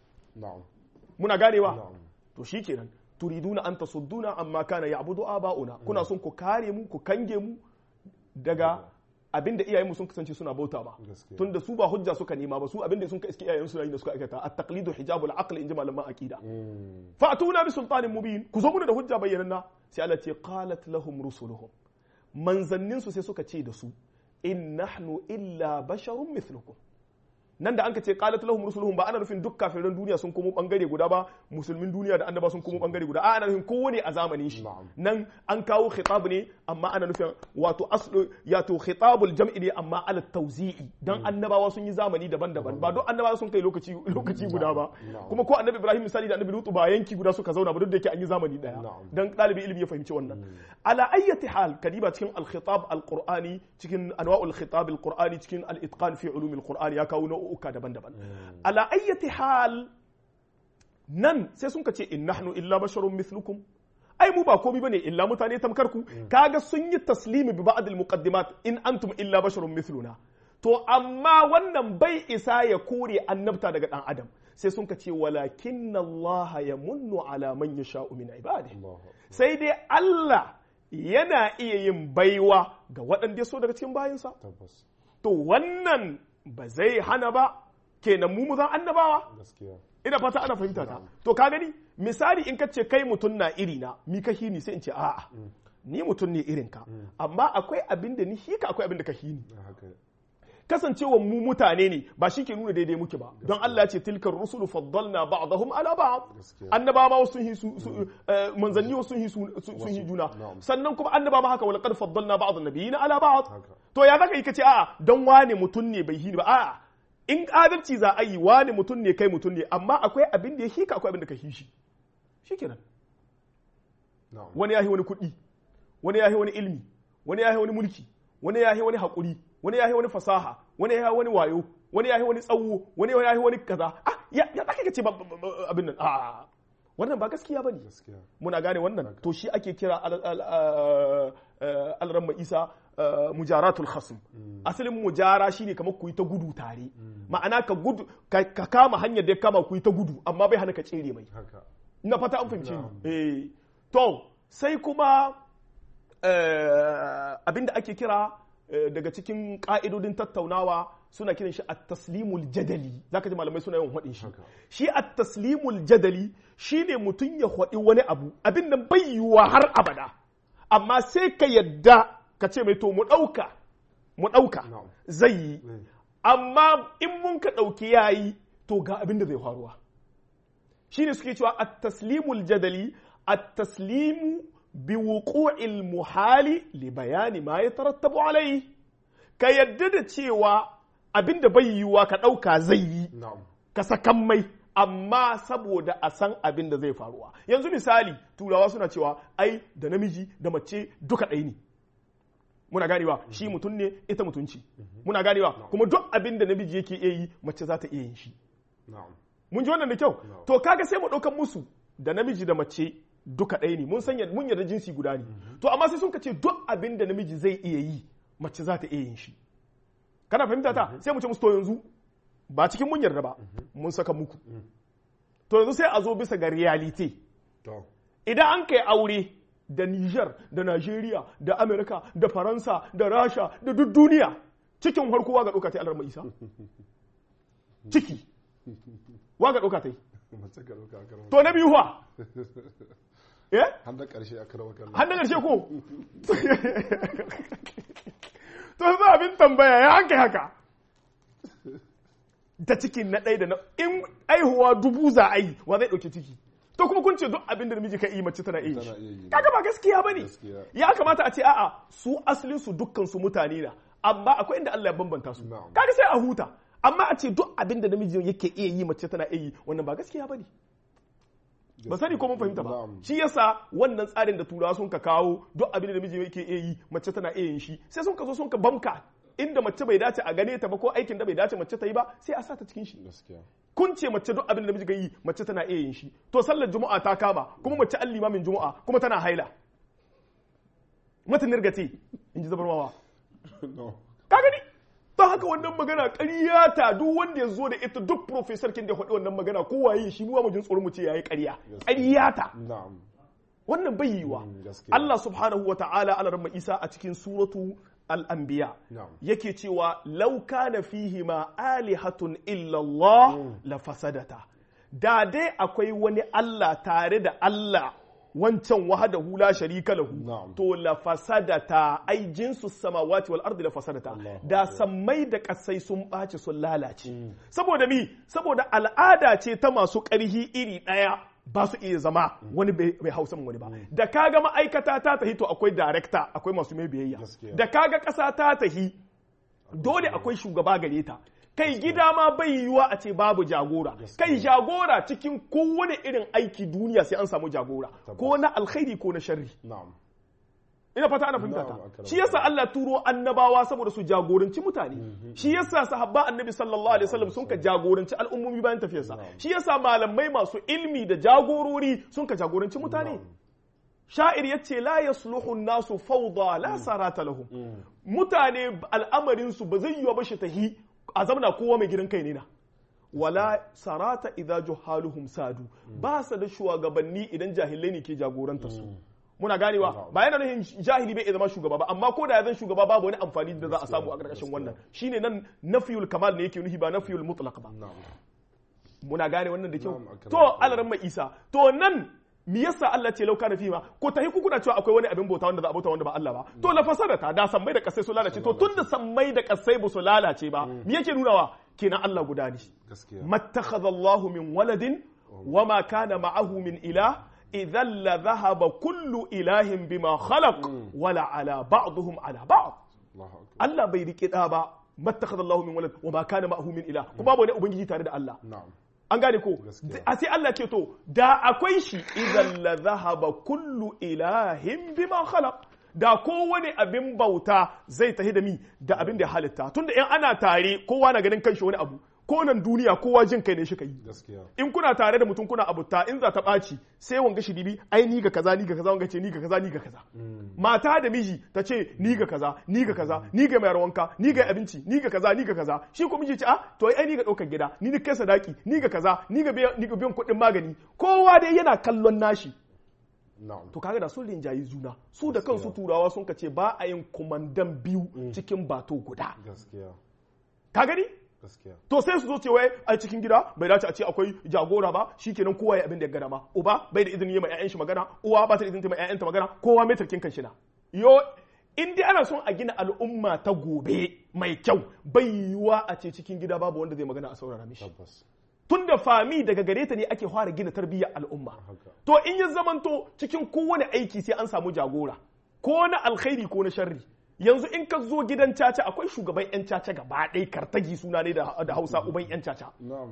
muna ganewa to shikenan turiduna an tasudduna amma kana ya'budu aba'una kuna son ku kare mu ku kange mu daga abinda iyayenmu sun kasance suna bauta ba tunda su ba hujja suka nema ba su abinda sun ka iske iyayen suna yi da suka aikata at taqlidu hijabul aql inji malaman aqida fa atuna bi sultanin mubin ku zo mu da hujja bayyananna sai Allah ce qalat lahum rusuluhum manzannin su sai suka ce da su in nahnu illa basharun mithlukum nan da anka ce qalat lahum rusuluhum ba ana nufin duk kafiran duniya sun komo bangare guda ba musulmin duniya da annaba sun komo bangare guda a ana nufin kowane a zamanin shi nan an kawo khitab ne amma ana nufin wato aslu yato khitabul jam'i ne amma ala tawzi'i dan annabawa sun yi zamani daban-daban ba duk annabawa sun kai lokaci lokaci guda ba kuma ko annabi Ibrahim misali da annabi Lutu ba yanki guda suka zauna ba duk da yake an yi zamani daya dan dalibi ilimi ya fahimci wannan ala ayyati hal kadiba cikin al-khitab al-qur'ani cikin anwa'ul khitab al-qur'ani cikin al-itqan fi ulum al-qur'ani ya kawo nau'uka daban-daban ala ayyati hal nan sai sun ce in nahnu illa basharun mithlukum ai mu ba komai bane illa mutane tamkar ku kaga sun yi taslimi bi ba'd al-muqaddimat in antum illa basharun mithluna to amma wannan bai isa ya kore annabta daga dan adam sai sun ce walakin Allah ya munnu ala man yasha'u min ibadihi sai dai Allah yana iya yin baiwa ga waɗanda so daga cikin bayinsa to wannan ba zai hana ba kenan mu zan annabawa ina fata ana fahimta ta to ka gani misali in ka ce kai mutum na iri na mi ka hini sai in ce a'a ni mutum ne irin ka amma akwai abin da ni hika akwai abin da ka hini kasancewa mu mutane ne ba shi ke nuna daidai muke ba don Allah ya ce tilkar rusulu faddalna ba'dahum ala ba'd annabawa sun hi manzanni sun hi sun hi juna sannan kuma annabawa haka wal qad faddalna ba'd an-nabiyina ala ba'd to ya zaka yi kace a'a don wane mutum ne bai hini ba a'a in adalci za a yi wane mutum ne kai mutum ne amma akwai abin da ya hika akwai abin da ka hishi shikenan wani ya wani kuɗi wani ya wani ilmi wani ya wani mulki wani ya wani haƙuri wani ya wani fasaha wani ya wani wayo wani ya wani tsawo wani ya wani kaza ah ya ya zaka ce abin nan ah wannan ba gaskiya bane muna gane wannan to shi ake kira alramma isa mujaratul khasm asalin mujara shine kamar ku yi ta gudu tare ma'ana ka gudu ka kama hanyar da ya kama ku yi ta gudu amma bai hana ka tsere mai ina fata an fahimce ni eh to sai kuma abinda ake kira daga cikin ka'idodin tattaunawa suna kiran shi at-taslimul jadali zaka ji malamai suna yawan hadin shi shi at-taslimul jadali shine mutum ya hadi wani abu abin nan bai yiwuwa har abada amma sai ka yadda ka ce mai to mu dauka mu dauka zai yi amma in mun ka dauki yayi to ga abin da zai faruwa shine suke cewa at-taslimul jadali at-taslimu biwuqu'il muhali li bayani ma ya tarattabu alai ka yadda da cewa abinda bai yiwuwa ka ɗauka zai yi ka sakan mai amma saboda a san abin da zai faruwa yanzu misali turawa suna cewa ai da namiji da mace duka ɗaya ne muna ganewa shi mutum ne ita mutunci muna ganewa kuma duk abin da namiji yake iya yi mace za ta iya yin shi mun ji wannan da kyau to kaga sai mu ɗaukan musu da namiji da mace duka ɗaya ne mun sanya mun yarda jinsi guda ne to amma sai sun ka ce duk abin da namiji zai iya yi mace za ta iya yin shi kana fahimta ta sai mu ce musu to yanzu ba cikin mun yarda ba mun saka muku to yanzu sai a zo bisa ga reality idan an kai aure da Niger da Nigeria da America da Faransa da Rasha da duk duniya cikin harko waga ɗauka ta alarma isa ciki waga ɗauka ta mace ka ɗauka akar to na biyu fa eh har da ƙarshe akar wakar har na ƙarshe ko to za abin tambaya ya an kai haka ta cikin na ɗaya da na in aihuwa dubu za a yi wa zai ɗauki ciki to kuma kun ce duk abin da namiji ka yi mace tana iya Tana iya yi yi. kaga ba gaskiya bane Gaskiya. ya kamata a ce a'a su asalin su dukkan su mutane na amma akwai inda Allah ya bambanta su Na'am. kaga sai a huta amma a ce duk abin da namiji yake iya yi mace tana iya yi wannan ba gaskiya bane ba sani ko mun fahimta ba Na'am. shi yasa wannan tsarin da turawa sun ka kawo duk abin da namiji yake iya yi mace tana iya yin shi sai sun ka zo sun ka bamka inda mace bai dace a gane ta ba ko aikin da bai dace mace ta yi ba sai a sa ta cikin shi gaskiya kun ce mace duk abin da namiji ga yi mace tana iya yin shi to sallar juma'a ta kama kuma mace an limamin juma'a kuma tana haila mata nirgate in ji zabarmawa no ka gani don haka wannan magana ƙarya ta duk wanda ya zo da ita duk professor kin da ya faɗi wannan magana ko waye shi mu mu jin tsoro mu ce yayi ƙarya ƙarya ta na'am wannan bai yiwa Mm, gaskiya. Allah subhanahu wa ta'ala ala ramma Isa a cikin suratu al-anbiya Na'am. yake cewa law kana fihi ma alihatun illa Allah la fasadata da dai akwai wani Allah tare da Allah wancan wahadahu la sharika lahu Na'am. to la fasadata ai jinsu samawati wal ardi la fasadata Allahu da sammai da kasai sun ɓaci sun lalace saboda mi saboda al'ada ce ta masu ƙarhi iri ɗaya ba su iya zama wani bai bai hausa wani ba da kaga ma'aikata ta tahi to akwai director akwai masu mai biyayya Gaskiya. da kaga ƙasa ta tahi dole akwai shugaba gare ta kai gida ma bai yiwuwa a ce babu jagora kai jagora cikin kowane irin aiki duniya sai an samu jagora ko na alkhairi ko na sharri na'am ina fata ana fahimta Na'am, ta akram. shi yasa Allah turo annabawa saboda su jagoranci mutane shi yasa sahabba annabi sallallahu alaihi wasallam sun ka jagoranci al'ummomi bayan tafiyarsa shi yasa malamai masu ilmi da jagorori sun ka jagoranci mutane sha'ir yace la yasluhu nasu fawda la sarata lahum mutane al'amarin su ba zai yiwa ba shi tahi a zamana kowa mai gidan kai ne na wala sarata idza juhaluhum sadu ba sa da shugabanni idan jahilai ne ke jagoranta su muna ganewa ba yana nufin jahili bai iya zama shugaba ba amma ko da ya zan shugaba babu wani amfani da za a samu a ƙarƙashin wannan shine nan nafiyul kamal ne yake nufi ba nafiyul mutlaq ba na'am muna gane wannan da kyau Na'am, akram. to alaran mai isa to nan me yasa Allah ce lauka na fima ko tahi ku kuna cewa akwai wani abin bauta wanda za a bauta wanda ba Allah ba to la fasadata da sammai da kasai su lalace to tunda sammai da kasai ba su lalace ba me yake nunawa kenan Allah guda ne gaskiya ما اتخذ الله من ولد وما كان معه من إله إذا لذهب كل إله بما خلق ولا على بعضهم على بعض Allahu akbar Allah bai riƙe ɗa ba ما اتخذ الله من ولد وما كان معه من إله kuma babu wani ubangiji tare da Allah na'am an gane ko Gaskiya. a sai Allah ce to da akwai shi idan la zahaba kullu ilahin bima khalaq da kowane abin bauta zai tahi da mi da abin da ya halitta tunda in ana tare kowa na ganin kanshi wani abu ko nan duniya kowa jin kai ne shi kai gaskiya in kuna tare da mutum kuna abuta in za ta ɓaci sai wanga shi dibi ai ni ga kaza ni ga kaza wanga ce ni ga kaza ni ga kaza mata da miji ta ce ni ga kaza ni ga kaza ni ga mai wanka ni ga abinci ni ga kaza ni ga kaza shi ko miji ce a to ai ni ga ɗaukar gida ni ni kai sadaki ni ga kaza ni ga biyan ni ga biyan kuɗin magani kowa dai yana kallon nashi na'am to kaga da sun rinjayi juna su da kansu turawa sun ka ce ba a yin kumandan biyu cikin bato guda gaskiya ka gani gaskiya to sai su zo ce wai a cikin gida bai dace a ce akwai jagora ba shikenan kowa ya abin da ya gada ma uba bai da izinin yi ma ƴaƴan shi magana uwa ba ta da izinin ta ma ƴaƴanta magana kowa mai tarkin kan shi na yo in dai ana son a gina al'umma ta gobe mai kyau bai yiwuwa a ce cikin gida babu wanda zai magana a saurara mishi tabbas tun da fami daga gare ta ne ake fara gina tarbiyyar al'umma haka to in ya zamanto cikin kowane aiki sai an samu jagora ko na alkhairi ko na sharri yanzu in ka zo gidan caca akwai shugaban yan caca gaba ɗaya kartagi suna ne da da hausa uban yan caca na'am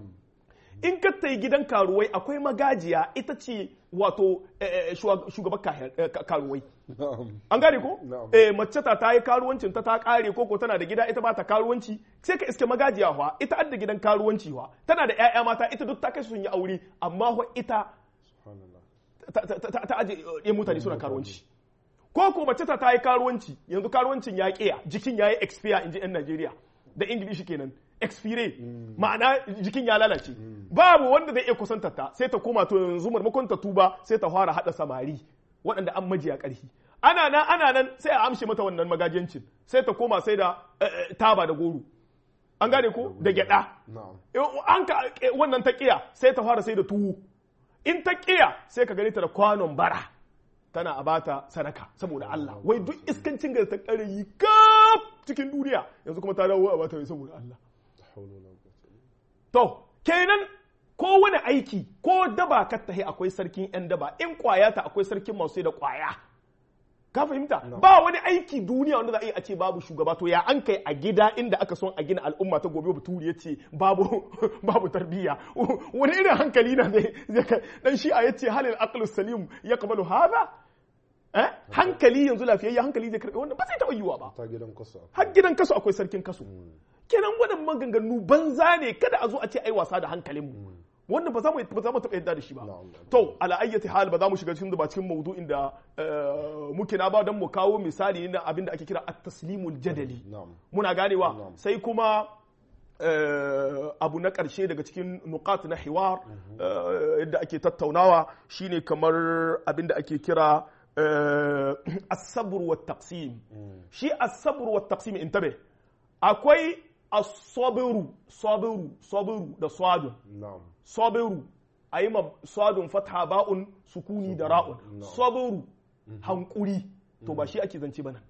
in ka tai gidan karuwai akwai magajiya ita ce wato eh, eh, shuwa- shugaban kahir- eh, ka- karuwai na'am an gane ko Na'am. eh mace ta ta yi karuwancin ta ta kare ko ko tana da gida ita ba ta karuwanci sai ka iske magajiya fa ita adda gidan karuwanci fa tana da ƴaƴa mata ita duk ta kai su sun yi aure amma fa ita subhanallah ta- ta ta- ta aje ɗaya mutane suna karuwanci ko ko mace ta ta yi karuwanci yanzu karuwancin ya ƙiya jikin ya yi expire in ji 'yan Najeriya da Ingilishi kenan expire ma'ana jikin ya lalace babu wanda zai iya kusantar ta sai ta koma to yanzu marmakon ta tuba sai ta fara hada samari waɗanda an majiya ƙarfi ana nan ana nan sai a amshe mata wannan magajiyancin sai ta koma sai da eh, eh, taba da goro an gane ko da gyada na'am an ka wannan ta kiya sai ta fara sai da tuwo in ta kiya sai ka gani ta da kwanon bara tana a bata sadaka saboda Allah wai duk iskancin da ta kare yi kaf cikin duniya yanzu kuma ta dawo a bata wai saboda Allah hawla wala quwwata illa to kenan ko wani aiki ko daba ka tahi akwai sarkin yan daba in kwaya ta akwai sarkin masu sai da kwaya ka fahimta ba wani aiki duniya wanda za a yi a ce babu shugaba to ya an kai a gida inda aka son a gina al'umma ta gobe baturi ya ce babu babu tarbiyya wani irin hankali na zai zai kai dan shi a yace halil aqlus salim yaqbalu hadha eh hankali yanzu lafiyayya hankali zai karbe wannan ba zai taɓa yiwuwa ba ta gidan kasa har gidan kaso akwai sarkin kaso kenan waɗannan maganganu banza ne kada a zo a ce ai wasa da hankalinmu wanda ba za mu ba za mu taɓa yadda da shi ba Na'am. to ala ayyati hal ba za mu shiga cikin da ba cikin maudu'in da eh, muke na ba don mu kawo misali na abin da ake kira at-taslimul jadali na'am muna ganewa Na'am. sai kuma eh, abu na ƙarshe daga cikin nukat na hiwar eh, yadda ake tattaunawa shine kamar abin da ake kira eh, as-sabr wa taqsim shi as-sabr wa taqsim intabe akwai as-sabru sabru sabru da sadun na'am sabiru a yi ma sadun fatha ba'un sukuni da ra'un sabiru hankuri to ba shi ake zance bana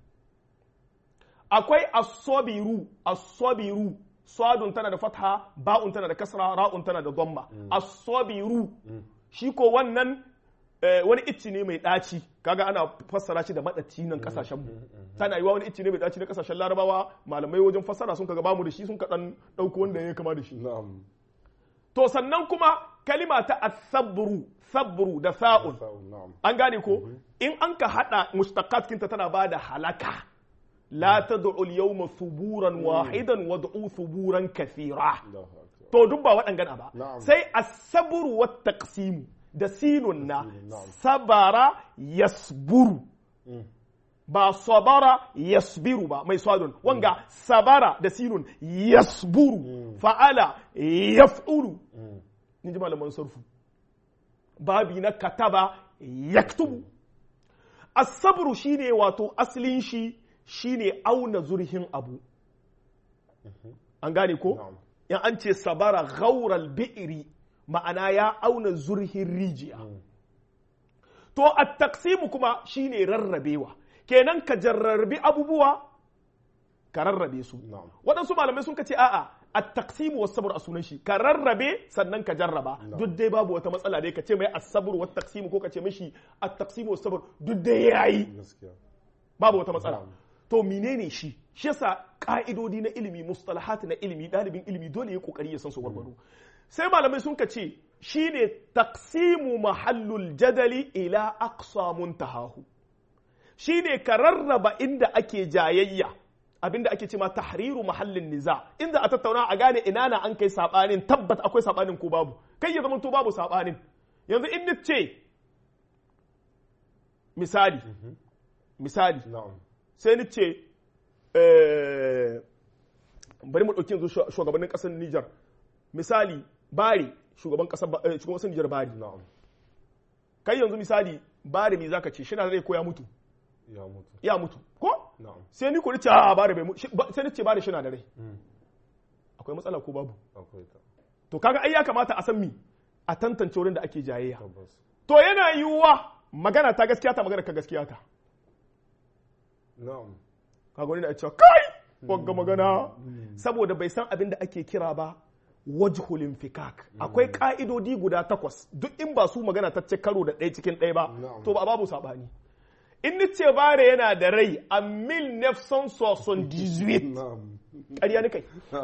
akwai as-sabiru as-sabiru sadun tana da fatha ba'un tana da kasra ra'un tana da dhamma as-sabiru shi ko wannan eh, wani icci ne mai ɗaci kaga ana fassara shi da maɗaci nan kasashen mu tana yiwa wani icci ne mai ɗaci na kasashen larabawa malamai wajen fassara sun kaga bamu da shi sun kaɗan ɗauko wanda ya kama da shi na'am To sannan kuma kalima ta asabru sabru da sa'un sa'un na'am an gane ko in an ka hada mustaqat kinta tana bada halaka la tad'u al-yawma thuburan wahidan wad'u thuburan kathira Allahu akbar to duk ba waɗangana ba Na'am. sai as-sabru wat taqsim da sinun na Sinun, na'am. sabara yasburu ba sabara yasbiru ba mai swadun wanga sabara da sinun yasburu fa'ala yaf'ulu in ji malaman sarfu babi na kataba yaktubu asabru shine wato asalin shi shine auna zurhin abu an gane ko Na'am. in an ce sabara ghaural bi'ri ma'ana ya auna zurhin rijiya to at-taqsimu kuma shine rarrabewa kenan ka jarrabi abubuwa ka rarrabe su Na'am. waɗansu malamai sun ce a'a at-taqsimu was-sabr a sunan shi ka rarrabe sannan ka jarraba duk dai babu wata matsala dai ka ce mai as-sabr wa taqsimu ko ka ce mishi at-taqsimu was-sabr duk dai yayi gaskiya babu wata matsala Na'am. to menene shi shi yasa ka'idodi na ilimi mustalahat na ilimi dalibin ilimi dole ya kokari ya san su gwargwado sai malamai sun ka ce shine taqsimu mahallul jadali ila aqsa muntahahu shine ka rarraba inda ake jayayya abinda ake ce ma tahriru mahallin niza inda a tattauna a gane ina na an kai sabanin tabbat akwai sabanin ko babu kai ya zama to babu sabanin yanzu in ni ce misali misali na'am sai ni ce eh, bari mu ɗauki yanzu shu- shugabannin ƙasar Nijar misali bari shugaban ƙasar Ba- eh, shugaban ƙasar Nijar bari na'am kai yanzu misali bari me zaka ce shi na zai ko ya mutu ya mutu ya mutu ko na'am sai ni ko ni ce a bari bai mutu shi- ba- sai ni ce bari shi na da rai akwai matsala ko babu akwai ta to kaga ai ya kamata a san mi a tantance wurin da ake jayayya tabbas to yana yiwuwa magana ta gaskiya ta magana ka gaskiya ta na'am kaga wani na cewa kai wagga magana saboda bai san abin da ake kira ba wajhul infikak akwai ka'idodi guda takwas duk in ba su magana ta ce karo da ɗaya cikin ɗaya ba Na'am. to ba babu sabani in ni ce bare yana da rai a 1978 na'am ƙarya ni kai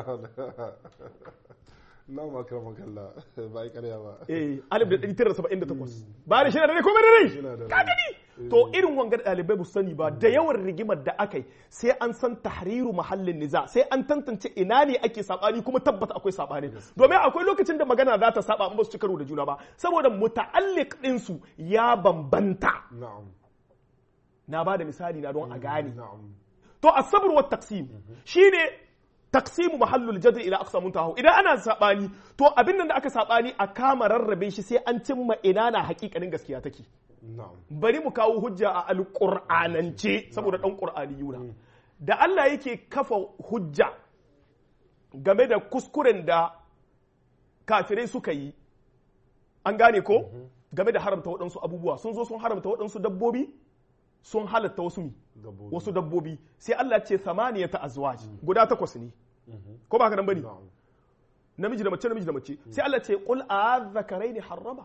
na'am akramaka Allah ba ai ƙarya ba eh 1978 bare shi na da rai ko bai da rai Yana da ka rai. gani to irin wangar ɗalibai ba su sani ba da yawan rigimar da aka yi sai an san tahriru mahallin niza sai an tantance ina ne ake sabani kuma tabbata akwai sabani domin akwai lokacin da magana za ta saba in ba su ci karo da juna ba saboda muta'alliq ɗinsu ya bambanta na'am na ba da misali na don a gane na'am to asabr wa taqsim shine taqsimu mahallul jadl ila aqsa muntahu idan ana sabani to abin nan da aka sabani a kama rarrabe shi sai an cimma ina na hakikanin gaskiya take na'am bari mu kawo hujja a alƙur'anance saboda ɗan ƙur'ani yuna da Allah yake kafa hujja game da kuskuren da kafirai suka yi an gane ko game da haramta waɗansu abubuwa sun zo sun haramta waɗansu dabbobi sun halatta wasu mi dabbobi wasu dabbobi sai Allah ce samaniyata azwaj guda takwas ne ko ba haka nan bane na'am namiji da mace namiji da mace sai Allah ce qul a'adhakaraini harrama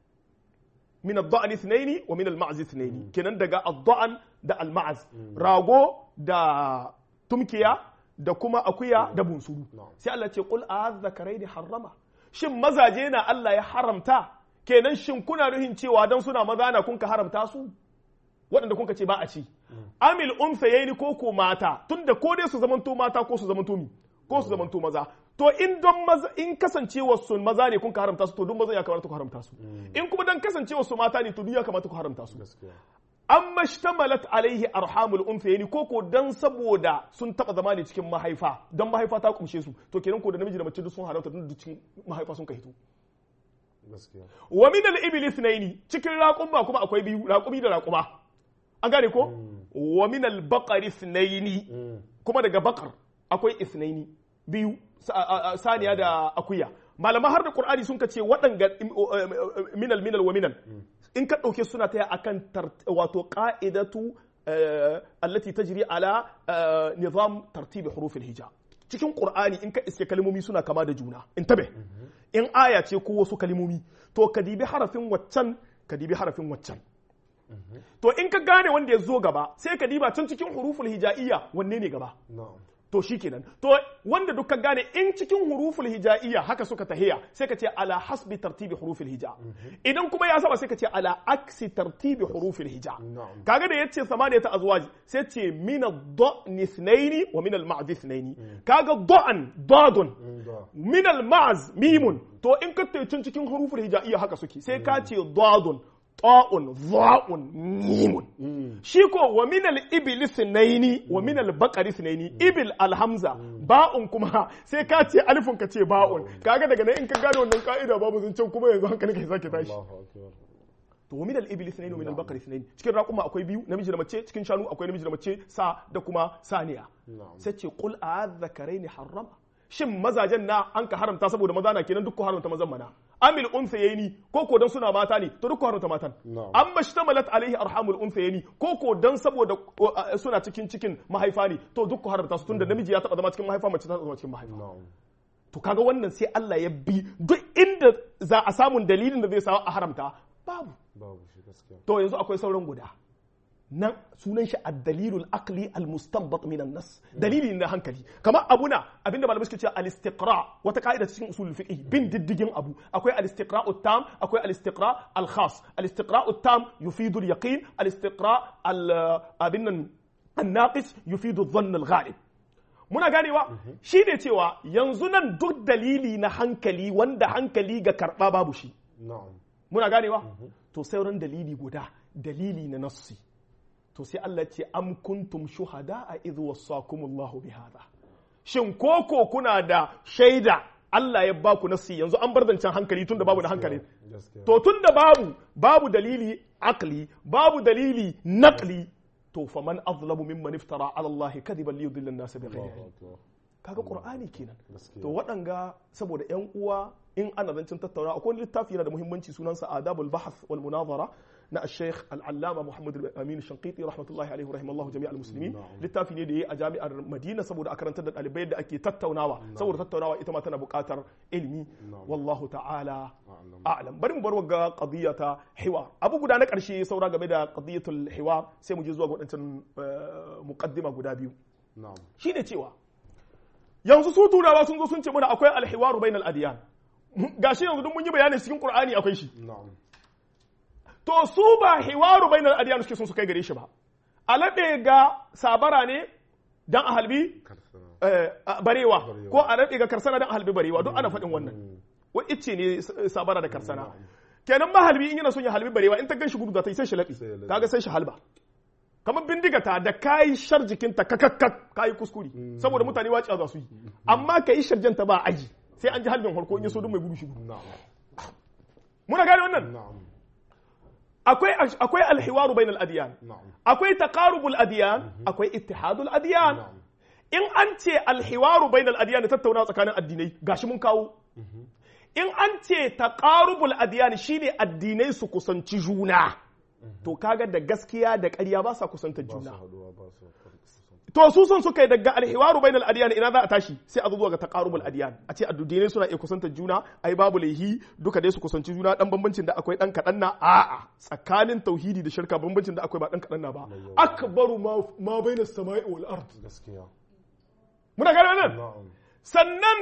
min ad-da'n ithnaini wa min al-ma'z ithnaini kenan daga ad-da'n da al-ma'z rago da tumkiya da kuma akuya da bunsuru Na'am. sai Allah ce qul a'adhakaraini harrama shin mazaje na Allah ya haramta kenan shin kuna nuhin cewa dan suna maza na kun ka haramta su waɗanda kun ka ce ba a ci amil unsayaini ko ko mata tunda ko dai su zamanto mata ko su zamanto mi ko su zamanto maza to in don maza in kasancewa su maza ne kun ka haramta su to duk maza ya kamata ku haramta su in kuma dan kasancewa su mata ne to duk ya kamata ku haramta su gaskiya amma shtamalat alaihi arhamul unsayaini ko ko dan saboda sun taba zama ne cikin mahaifa dan mahaifa ta kumshe su to kenan ko da namiji da mace duk sun haramta tun cikin mahaifa sun ka hito gaskiya wa min al-ibil ithnaini cikin raƙuma kuma akwai biyu raƙumi da raƙuma an gane ko wa min al-baqar ithnaini Mm. kuma daga bakar akwai ithnaini biyu sa- a- a- saniya da akuya malaman har da qur'ani sun kace waɗanga im- o- em- em- minal minal wa minal in ka ɗauke suna taya akan tart- wato qa'idatu eh, allati tajri ala eh, nizam tartibi hurufil hija cikin qur'ani in ka iske kalmomi suna kama da juna in tabe in aya ce ko wasu kalmomi to ka dibi harafin waccan ka dibi harafin waccan to in ka gane wanda ya zo gaba sai ka diba can cikin huruful hija'iyya wanne ne gaba na'am to shikenan to wanda duk ka gane in cikin huruful hija'iyya haka suka tahiya sai ka ce ala hasbi tartibi huruful hija idan kuma ya saba sai ka ce ala aksi tartibi huruful hija Na'am. kaga da yace samaniyata azwaj sai ce min ad-da'n ithnaini wa min al-ma'z ithnaini kaga da'an dadun Mm, da min al-ma'z mimun to in ka tayi can cikin huruful hija'iyya haka suke sai ka ce dadun ta'un dha'un mimun shi ko wa min al-ibil ithnaini wa min al-baqar ithnaini ibil al-hamza ba'un kuma sai ka ce alifun ka ce ba'un kaga daga nan in ka gane wannan ka'ida babu zancen kuma yanzu hankalin ka sake tashi Allahu akbar to wa min al-ibil ithnaini wa min al-baqar ithnaini cikin raquma akwai biyu namiji da mace cikin shanu akwai namiji da mace sa da kuma saniya na'am sai ce qul a'adhakaraini harrama shin mazajen na an ka haramta saboda maza na kenan duk ku haramta mazan mana amil unsayeni ko ko dan suna mata ne to duk ku haramta matan Na'am. amma shtamalat alaihi arhamul unsayeni ko ko dan saboda uh, suna cikin cikin mahaifa ne to duk ku haramta su tunda namiji ya taba zama cikin mahaifa mace ta taba zama cikin mahaifa na'am to kaga wannan sai Allah ya bi duk inda za a samun dalilin da zai sa a haramta babu babu shi gaskiya to yanzu akwai sauran guda nan sunan shi ad-dalilul aqli al-mustanbat min an-nas dalili na hankali kamar abuna abinda malamai suke cewa al-istiqra wata ka'ida cikin usulul fiqh bin diddigin abu akwai al-istiqra tam akwai al-istiqra al-khas al-istiqra tam yufidu al-yaqin al-istiqra al-abin nan an-naqis yufidu adh-dhann al-ghalib muna ganewa shi ne cewa yanzu nan duk dalili na hankali wanda hankali ga karɓa babu shi na'am muna ganewa to sauran dalili guda dalili na nassi to sai Allah ce am kuntum shuhada a idh wassakumullahu bihadha shin koko kuna da shaida Allah ya ba ku nassi yanzu an bar zancen hankali tunda babu da hankali gaskiya to tunda babu babu dalili akli babu dalili naqli to faman azlamu mimman iftara ala Allah kadiban li yudilla an-nas bighairi ilm Allahu akbar kaga qur'ani kenan gaskiya to waɗanga saboda yan uwa in ana zancen tattauna akwai wani littafi yana da muhimmanci sunansa adabul bahth wal munazara na al-sheikh al-allama muhammad amin shanqiti rahmatullahi alaihi rahimallahu jami'al muslimin Na'am. littafi ne da yayi a jami'ar madina saboda a karantar da ɗalibai da ake tattaunawa saboda tattaunawa ita ma tana buƙatar ilimi Na'am. wallahu ta'ala A'lam. a'lam bari mu bar ga qadiyya ta hiwar abu guda na ƙarshe saura game da qadiyatul hiwar sai mu je zuwa ga waɗancan eh, muqaddima guda biyu na'am shi ne cewa yanzu su turawa sun zo sun ce mana akwai alhiwaru bainal adiyan gashi yanzu duk mun yi bayani cikin qur'ani akwai shi na'am to su ba hiwaru bainal adiyan suke sun su kai gare shi ba alabe ga sabara ne dan a halbi karsana eh, a- barewa Barewa. ko a rabe ga karsana dan a halbi barewa duk ana faɗin wannan wa icce ne s- sabara da karsana kenan mahalbi in yana son ya halbi barewa in ta gan shi gudu za ta yi sai shi laɓi Sai ya laɓe. kaga sai shi halba kamar bindiga ta da kayi shar jikinta kakakkat kayi kuskure saboda mutane wace za su yi amma ka yi sharjanta ba aji sai an ji halbin harko in ya so duk mai gudu shi gudu na'am muna gane wannan na'am akwai akwai alhiwaru bainal adiyan na'am akwai taqarubul adiyan akwai ittihadul adiyan na'am in an ce alhiwaru bainal adiyan da tattaunawa tsakanin addinai gashi mun kawo in an ce taqarubul adiyan shine addinai su kusanci juna to kaga da gaskiya da ƙarya ba sa kusantar ba su juna haduwa ba su to su son suka yi daga alhiwaru bainal adiyan ina za a tashi sai a zo zuwa ga taqarubul adiyan a ce addinai suna iya kusantar juna ai babu laihi duka dai su kusanci juna dan bambancin da akwai dan kadan na a'a tsakanin tauhidi da shirka bambancin da akwai ba dan kadan na ba akbaru ma ma bainas sama'i wal ard gaskiya muna gane wannan na'am sannan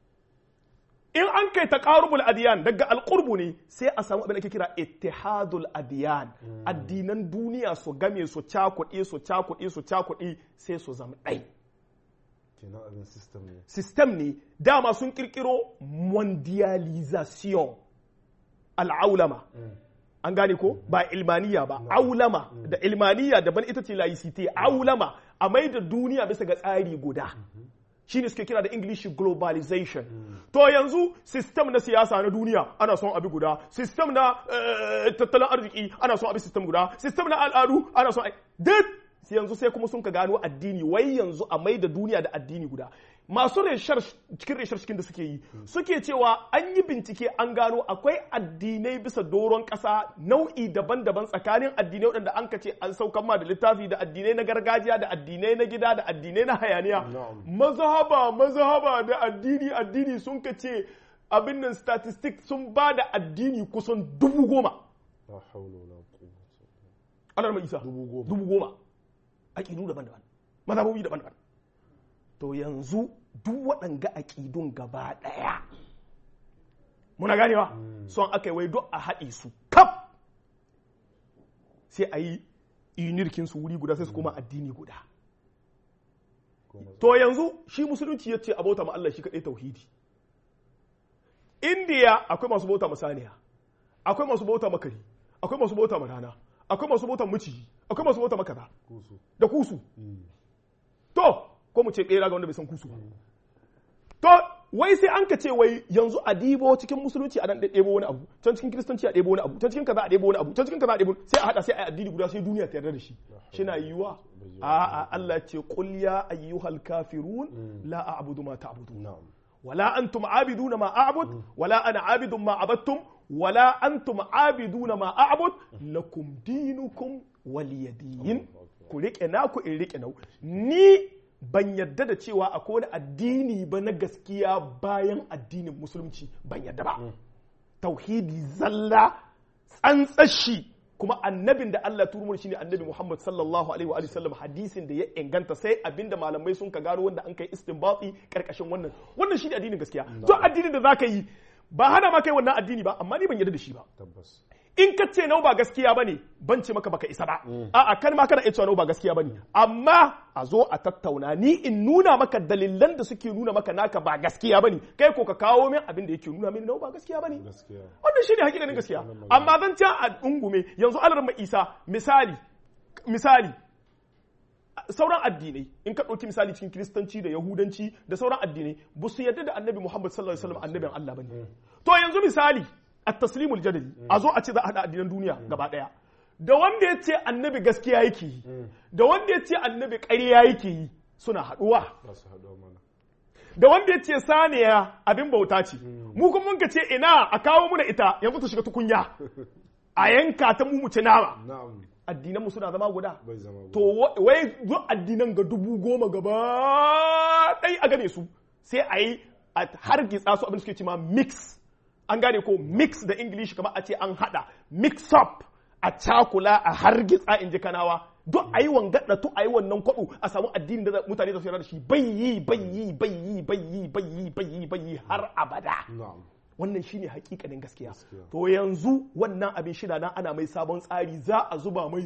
in an kai taqarubul adiyan daga alqurbu ne sai a samu abin da ake kira ittihadul adiyan addinan duniya su game su cakuɗe su cakuɗe su cakuɗe sai su zama ɗai kenan abin system ne system ne dama sun kirkiro mondialization al'aulama an gane ko ba ilmaniya ba aulama da ilmaniya daban ita ce laicite aulama a mai da duniya bisa ga tsari guda shine suke kira da english globalization to yanzu system na siyasa na duniya ana son abi guda system na eh, tattalin arziki ana son abi system guda system na al'adu ana son ai- duk yanzu sai kuma sun ka gano addini wai yanzu a mai da duniya da addini guda masu reshar cikin reshar cikin da suke yi suke cewa an yi bincike an gano akwai addinai bisa doron ƙasa nau'i daban-daban tsakanin addinai waɗanda an kace an saukan ma da littafi da addinai na gargajiya da addinai na gida da addinai na hayaniya Na'am. mazhaba mazhaba da addini addini sun kace abin nan statistics sun ba da addini kusan dubu goma la hawla wala quwwata anar mai isa Dubu goma. dubu goma aƙidu daban-daban mazhabobi daban-daban to yanzu duk waɗanga aƙidun gaba ɗaya muna ganewa son aka yi wai duk a haɗe su kaf sai a yi inirkin su wuri guda sai su koma addini guda Kuma to yanzu shi musulunci ya ce a bauta ma Allah shi kaɗai tauhidi indiya akwai masu bauta ma saniya akwai masu bauta ma kari akwai masu bauta ma rana akwai masu bauta ma miciji akwai masu bauta ma kaza kusu da kusu to ko mu ce ɓera ga wanda bai san kusu ba to wai sai an ka ce wai yanzu a dibo cikin musulunci a dan ɗebo wani abu can cikin kiristanci a ɗebo wani abu can cikin kaza a ɗebo wani abu can cikin kaza a ɗebo sai a haɗa sai a yi addini guda sai duniya ta yarda da shi shina yiwa a'a Allah ya ce qul ya ayyuhal kafirun la a'budu ma ta'budun na'am ولا أنتم عابدون ما أعبد ولا أنا عابد ما عبدتم ولا أنتم عابدون ما أعبد لكم دينكم ولي دين ku riƙe naku in riƙe nau ni ban yadda da cewa akwai wani addini ba na gaskiya bayan addinin musulunci ban yadda ba tauhidi zalla tsantsashi kuma annabin da Allah turu shine annabi Muhammad sallallahu alaihi wa alihi sallam hadisin da ya inganta sai abinda malamai sun ka gano wanda an kai istinbati karkashin wannan wannan shine addinin gaskiya to addinin da zaka yi ba hana ma kai wannan addini ba amma ni ban yarda da shi ba tabbas in ka ce nau ba gaskiya bane ban ce maka baka isa ba a'a kan ma kana iya cewa nau ba gaskiya bane amma a zo a tattauna ni in nuna maka dalilan da suke nuna maka naka ba gaskiya bane kai ko ka kawo min abin da yake nuna min nau ba gaskiya bane gaskiya wannan shine hakikanin gaskiya amma zan ci a dungume yanzu alarma isa misali misali sauran addinai in ka ɗauki misali cikin kiristanci da yahudanci da sauran addinai ba su yarda da annabi muhammad sallallahu alaihi wasallam annabin allah bane to yanzu misali at-taslimul jadali a zo a ce za a haɗa addinan duniya gaba ɗaya da wanda ya ce annabi gaskiya yake yi da wanda ya ce annabi ƙarya yake yi suna haɗuwa za su haɗu mana da wanda ya ce saniya abin bauta ce mu kuma mun ka ce ina a kawo muna ita yanzu ta shiga tukunya a yanka ta mu mu ci nama na'am addinan mu suna zama guda bai zama to wa- wai duk addinan ga dubu goma gaba ɗai a game su sai a yi a hargitsa su abin da suke ce ma mix an gane ko mix da english kamar a ce an hada mix up a cakula a hargitsa in ji kanawa duk a yi wangaɗa to a yi wannan kwaɗo a samu addinin da mutane za su yarda da shi bai yi bai yi bai yi bai yi bai yi bai yi bai yi har abada na'am wannan shine hakikanin gaskiya Gaskiya. to yanzu wannan abin shida nan ana mai sabon tsari za a zuba mai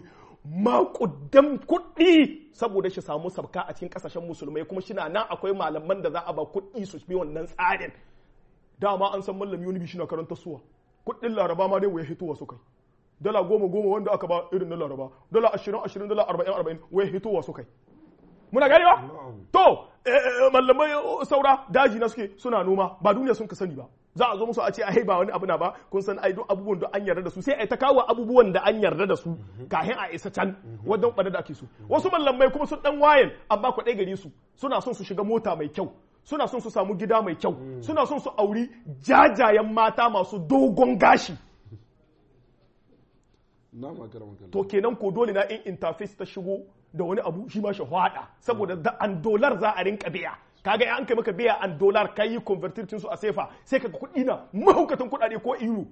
makudan kuɗi saboda shi samu sabka a cikin kasashen musulmai kuma shina nan akwai malaman da za a ba kuɗi su bi wannan tsarin dama an san mallami wani bishi na karanta suwa kuɗin laraba ma dai waya hitowa su kai dala goma goma wanda aka ba irin na laraba dala ashirin ashirin dala arba'in arba'in waya hitowa su kai muna ganewa na'am to eh, eh, mallamai eh, saura daji na suke suna noma ba duniya sun ka sani ba za a zo musu a ce ai ba wani abu na ba kun san ai duk abubuwan da an yarda da su sai ai ta kawo abubuwan da an yarda da su kafin a isa can wajen ɓada da ake so wasu mallamai kuma sun dan wayan amma kwaɗai gare su suna son su shiga mota mai kyau suna son su samu gida mai kyau suna son su auri jajayen mata masu dogon gashi na makara makara to kenan ko dole na in interface ta shigo da wani abu shi ma shi hwada saboda da an dolar za a rinka biya kaga an kai maka biya an dolar kai yi convertir su a sefa sai ka kuɗi na mahaukatan kuɗaɗe ko euro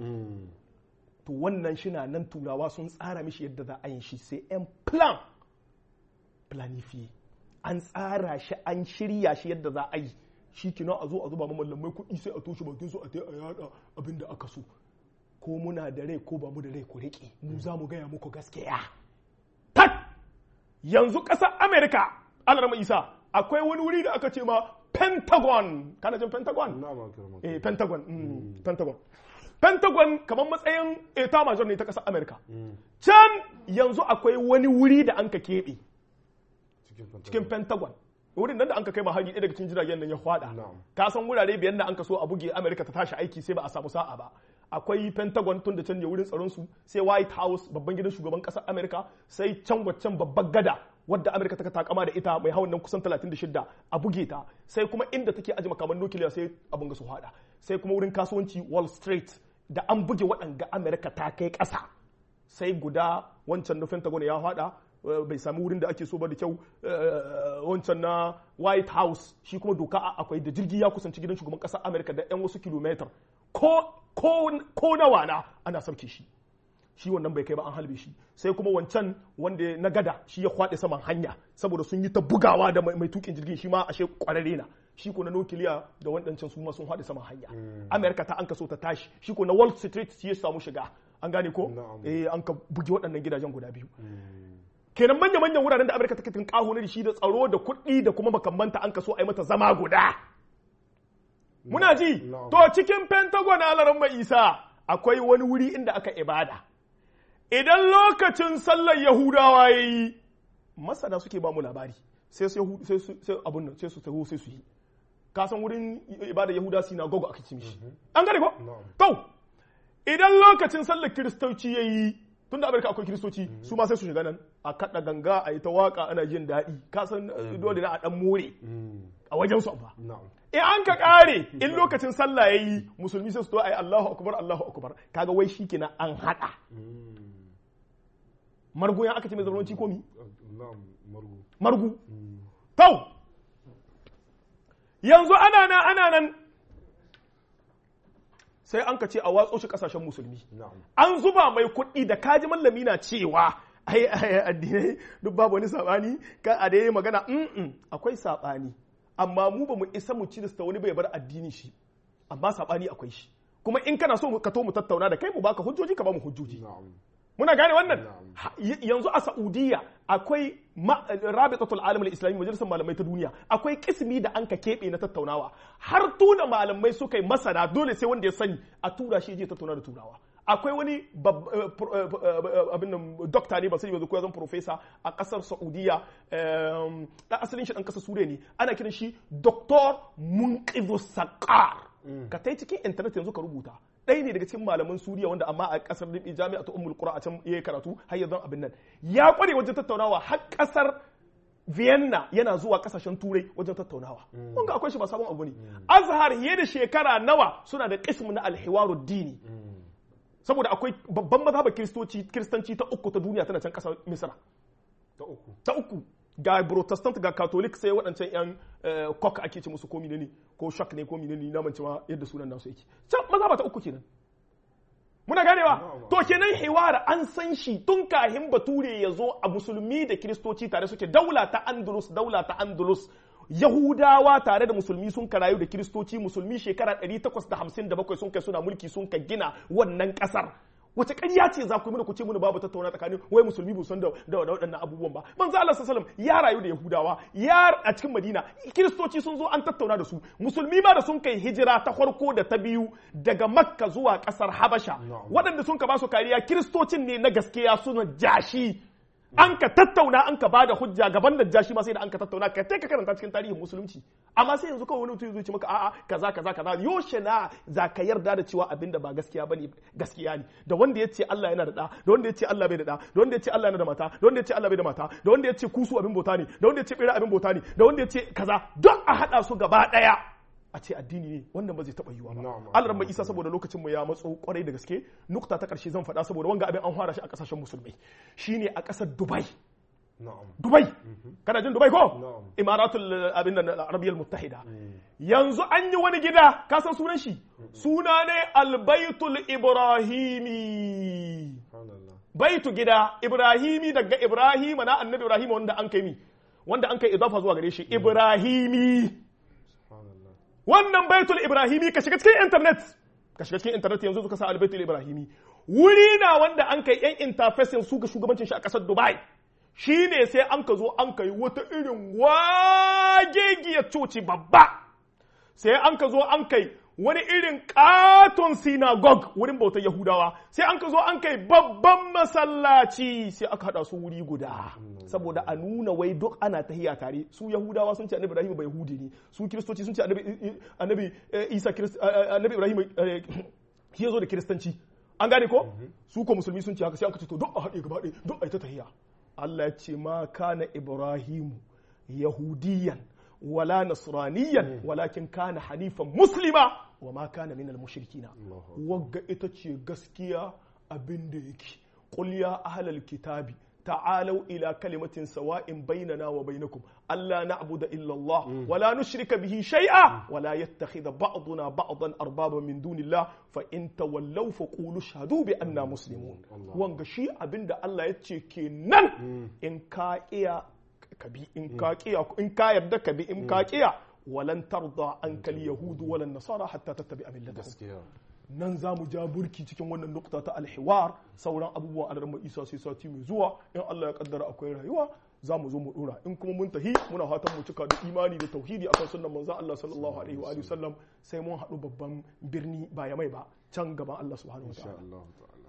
to wannan shi na nan turawa sun tsara mishi yadda za a yin shi sai yan plan planifiye an tsara shi an shirya shi yadda za a yi shi kina a zo a zuba mamallamai kuɗi sai a toshe bakin su a ta a yada abin da aka so ko muna da rai ko ba mu da rai ku riƙe mu za mu gaya muku gaskiya tak yanzu ƙasar amerika alarma isa akwai wani wuri da aka ce ma pentagon kana jin pentagon na makara makara eh pentagon mm, pentagon pentagon kamar matsayin eta major ne ta ƙasar amerika can yanzu akwai wani wuri da an ka keɓe cikin fanta cikin pentagon wurin nan da an ka kai ma hari ɗaya daga cikin jiragen nan ya hwada Na'am. ka san wurare biyan da an ka so a buge amerika ta tashi aiki sai ba a samu sa'a ba akwai pentagon tun da can ne wurin tsaron su sai white house babban gidan shugaban ƙasar amerika sai can waccan babbar gada wadda amerika ta takama da ita mai hawan nan kusan 36 a buge ta sai kuma inda take aji makaman nukiliya sai abin ga su hada sai kuma wurin kasuwanci wall street da an buge waɗanga amerika ta kai ƙasa sai guda wancan na pentagon ya hada eh, bai sami wurin da ake so ba da kyau eh, wancan na white house shi kuma doka a- akwai da jirgi ya kusanci gidan shugaban ƙasar amerika da 'yan wasu kilometer ko ko ko nawa na ana sauke shi shi wannan bai kai ba an halbe shi sai kuma wancan wanda na gada shi ya kwaɗe saman hanya saboda sun yi ta bugawa da mai mai tukin jirgin shi ma ashe kwararre na shi ko na nukiliya da waɗancan su ma sun haɗe saman hanya amerika ta an kaso ta tashi shi ko na wall street shi ya samu shiga an gane ko Na'am. eh an ka buge waɗannan gidajen guda biyu kenan manya manyan wuraren da amerika take tinkaho na da shi da tsaro da kuɗi da kuma makamanta an kaso a yi mata zama guda muna ji Na'am. to cikin pentagon alaran mai isa akwai wani wuri inda aka ibada idan lokacin sallar yahudawa ya yi masana suke ba mu labari sai su Yahu- sai su sai abun nan sai su taho sai su yi ka san wurin ibada yahuda sinagogo aka ci mishi an gane ko Na'am. to idan lokacin sallar kiristoci ya yi tun da amurka akwai kiristoci su ma sai su shiga nan a kaɗa ganga a yi ta waka ana jin daɗi ka san eh, dole na a ɗan more a wajen su ba na'am in an ka kare in lokacin sallah yayi musulmi sai su to ayi Allahu akbar Allahu akbar kaga wai shikenan an hada margu ya aka ce mai zamanci komi na'am margu margu to yanzu ana nan ana nan sai an ka ce a watso shi kasashen musulmi na'am an zuba mai kuɗi da kaji mallami na cewa ai ai addinai duk babu wani sabani ka a dai magana mm akwai sabani amma mu ba mu isa mu ci da wani bai bar addini shi amma sabani akwai shi kuma in kana so mu- ka to mu tattauna da kai mu baka hujjoji ka ba mu hujjoji na'am muna gane wannan Na'am. Ha- y- yanzu a Saudiya akwai ma- rabitatul alam al-islami majalisar malamai ta duniya akwai kismi da an ka keɓe na tattaunawa har tuna malamai suka yi masana dole sai wanda ya sani a tura shi ya je tattauna da turawa akwai wani bab- eh, pro- eh, eh, abin nan dokta ne ba sai yanzu ko ya zama profesa a kasar Saudiya em, dan asalin shi dan kasar Suriya ne ana kiran shi Dr. Munqidhu Saqar ka tai cikin internet yanzu ka rubuta ɗaya ne daga cikin malaman Suriya wanda amma a kasar Libi jami'a ta Ummul Qura a can yayi karatu har yanzu abin nan ya kware wajen tattaunawa har kasar Vienna yana zuwa kasashen turai wajen tattaunawa. Wanga akwai shi ba sabon abu ne. Azhar fiye da shekara nawa suna da kismu na alhiwaru dini. Saboda akwai babban mazhabar kiristoci kiristanci ta uku ta duniya tana can kasar Misra. ta uku Ta uku ga protestant ga catholic sai waɗancan yan eh, kok ake ce musu ko ne ko shak ne ko ne na mance ma yadda sunan nasu yake. Can mazhaba ta uku kenan. Muna ganewa? Na'am. To kenan hiwara an san shi tun kahin bature ya zo a musulmi da kiristoci tare suke daula ta Andalus, daula ta Andalus. Yahudawa tare da musulmi sun karayu da kiristoci musulmi shekara 857 sun kai suna mulki sun ka gina wannan kasar. Wace ƙarya ce za ku yi mana ku ce mana babu tattauna tsakanin wai musulmi bu san da da da waɗannan abubuwan ba. Manzo Allah sallallahu alaihi wasallam ya rayu da Yahudawa, ya a cikin Madina, kiristoci sun zo an tattauna da su. Musulmi ma da sun kai hijira ta farko da ta biyu daga Makka zuwa ƙasar Habasha. Na'am. waɗanda sun ka ba su kariya kiristocin ne na gaskiya suna jashi an ka tattauna an ka bada hujja gaban najashi ma sai da an ka tattauna ka ka karanta cikin tarihin musulunci amma sai yanzu kawai wani mutum zai ce maka a'a kaza kaza kaza yoshe na za ka yarda da cewa abin da ba gaskiya bane gaskiya ne da wanda ya ce Allah yana da da da wanda ya ce Allah bai da da da wanda ya ce Allah yana da mata da wanda ya ce Allah bai da mata da wanda ya ce kusu abin bauta ne da wanda ya ce bira abin bauta ne da wanda ya ce kaza duk a hada su gaba daya a ce addini ne wannan ba zai taɓa yiwa ba Na'am. Allah mai isa saboda lokacin mu ya matso kwarai da gaske nukta ta ƙarshe zan faɗa saboda wanga abin an fara shi a ƙasashen musulmai shine a ƙasar Dubai na'am Dubai kana jin Dubai ko Na'am. Imaratul uh, abin nan Arabiyyar Muttahida yanzu an yi wani gida ka san sunan shi suna ne Albaitul Ibrahimi subhanallah baitu gida Ibrahimi daga Ibrahim na annabi Ibrahim wanda an kai mi wanda an kai idafa zuwa gare shi Ibrahimi subhanallah wannan baitul ibrahimi ka shiga cikin internet ka shiga cikin internet yanzu suka sa albaitul ibrahimi wuri na wanda an kai yan interfacing su ga shugabancin shi a kasar dubai shine sai an ka zo an kai wata irin wagegiyar coci babba sai an ka zo an kai wani irin katon synagogue wurin bautar yahudawa sai an ka zo an kai babban masallaci sai aka hada su wuri guda saboda a nuna wai duk ana tahiya tare su yahudawa sun ce annabi ibrahim bai yahudi ne su kiristoci sun ce annabi annabi eh, isa Kirist- eh, annabi ibrahim eh, shi ya zo da kiristanci an gane ko su ko musulmi sun ce haka sai aka ce to duk a haɗe gaba ɗaya duk a yi ta tahiya Allah ya ce ma kana ibrahimu yahudiyan wala nasraniyan walakin kana hanifan muslima wa ma kana min al-mushrikina wagga ita ce gaskiya abin da yake qul ya ahlal kitabi تعالوا إلى كلمة سواء بيننا وبينكم ألا نعبد إلا الله ولا نشرك به شيئا ولا يتخذ بعضنا بعضا أربابا من دون الله فإن تولوا فقولوا اشهدوا بأننا مسلمون وانغ شيء أبن دا الله يتشي كنن إن كائيا كبي إن كائيا إن كاير دا كبي إن كائيا ولن ترضى عنك اليهود ولا النصارى حتى تتبع ملتهم gaskiya nan za mu ja burki cikin wannan nukta ta alhiwar sauran abubuwa a daren isa sai sati mai zuwa in Allah ya kaddara akwai rayuwa za mu zo mu dora in kuma mun tahi muna fatan mu cika da imani da tauhidi akan sunnan manzo Allah sallallahu alaihi wa alihi sallam sai mun haɗu babban birni ba ya mai ba can gaban Allah subhanahu insha wataala Allah ta'ala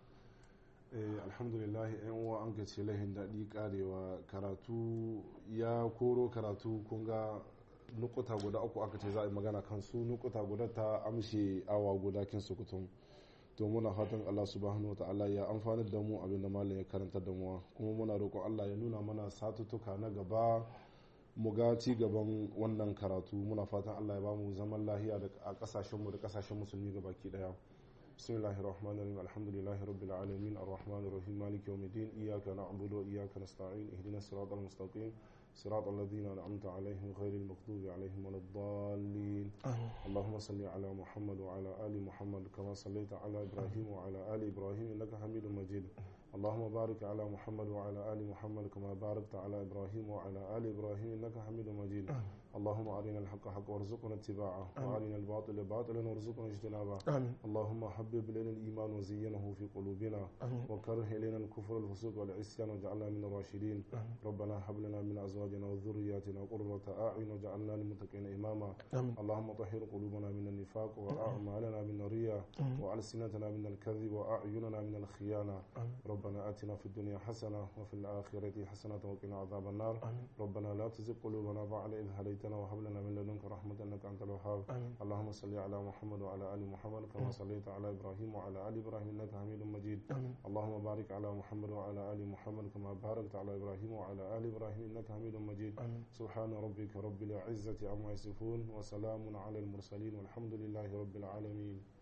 eh alhamdulillah yan uwa an gace lahin daɗi karewa karatu ya koro karatu kun ga nukuta guda uku aka ce za a yi magana kan su nukuta guda ta amshe awa guda kin sukutum to muna fatan Allah subhanahu wata'ala ya amfani da mu abin da malam ya karanta da mu kuma muna roƙon Allah ya nuna mana satutuka na gaba mu ga ci gaban wannan karatu muna fatan Allah ya ba mu zaman lahiya da a kasashen mu da kasashen musulmi gabaki daya بسم الله الرحمن الرحيم الحمد لله رب العالمين الرحمن الرحيم مالك يوم الدين إياك نعبد وإياك نستعين اهدنا الصراط المستقيم صراط الذين أنعمت عليهم غير المغضوب عليهم ولا الضالين اللهم صل على محمد وعلى آل محمد كما صليت على إبراهيم وعلى آل إبراهيم إنك حميد مجيد اللهم بارك على محمد وعلى آل محمد كما باركت على إبراهيم وعلى آل إبراهيم إنك حميد مجيد اللهم أرنا الحق حقا وارزقنا اتباعه وأرنا الباطل باطلا وارزقنا اجتنابه آمين اللهم حبب إلينا الإيمان وزينه في قلوبنا آمين وكره إلينا الكفر والفسوق والعصيان واجعلنا من الراشدين ربنا هب لنا من أزواجنا وذرياتنا قرة أعين واجعلنا للمتقين إماما آمين اللهم طهر قلوبنا من النفاق وأعمالنا من الرياء وألسنتنا من الكذب وأعيننا من الخيانة ربنا آتنا في الدنيا حسنة وفي الآخرة حسنة وقنا عذاب النار آمين ربنا لا تزغ قلوبنا بعد إذ هديتنا وهب لنا من لدنك رحمة إنك أنت الوهاب آمين اللهم صل على محمد وعلى آل محمد كما صليت على إبراهيم وعلى آل إبراهيم إنك حميد مجيد آمين اللهم بارك على محمد وعلى آل محمد كما باركت على إبراهيم وعلى آل إبراهيم إنك حميد مجيد آمين سبحان ربك رب العزة عما يصفون وسلام على المرسلين والحمد لله رب العالمين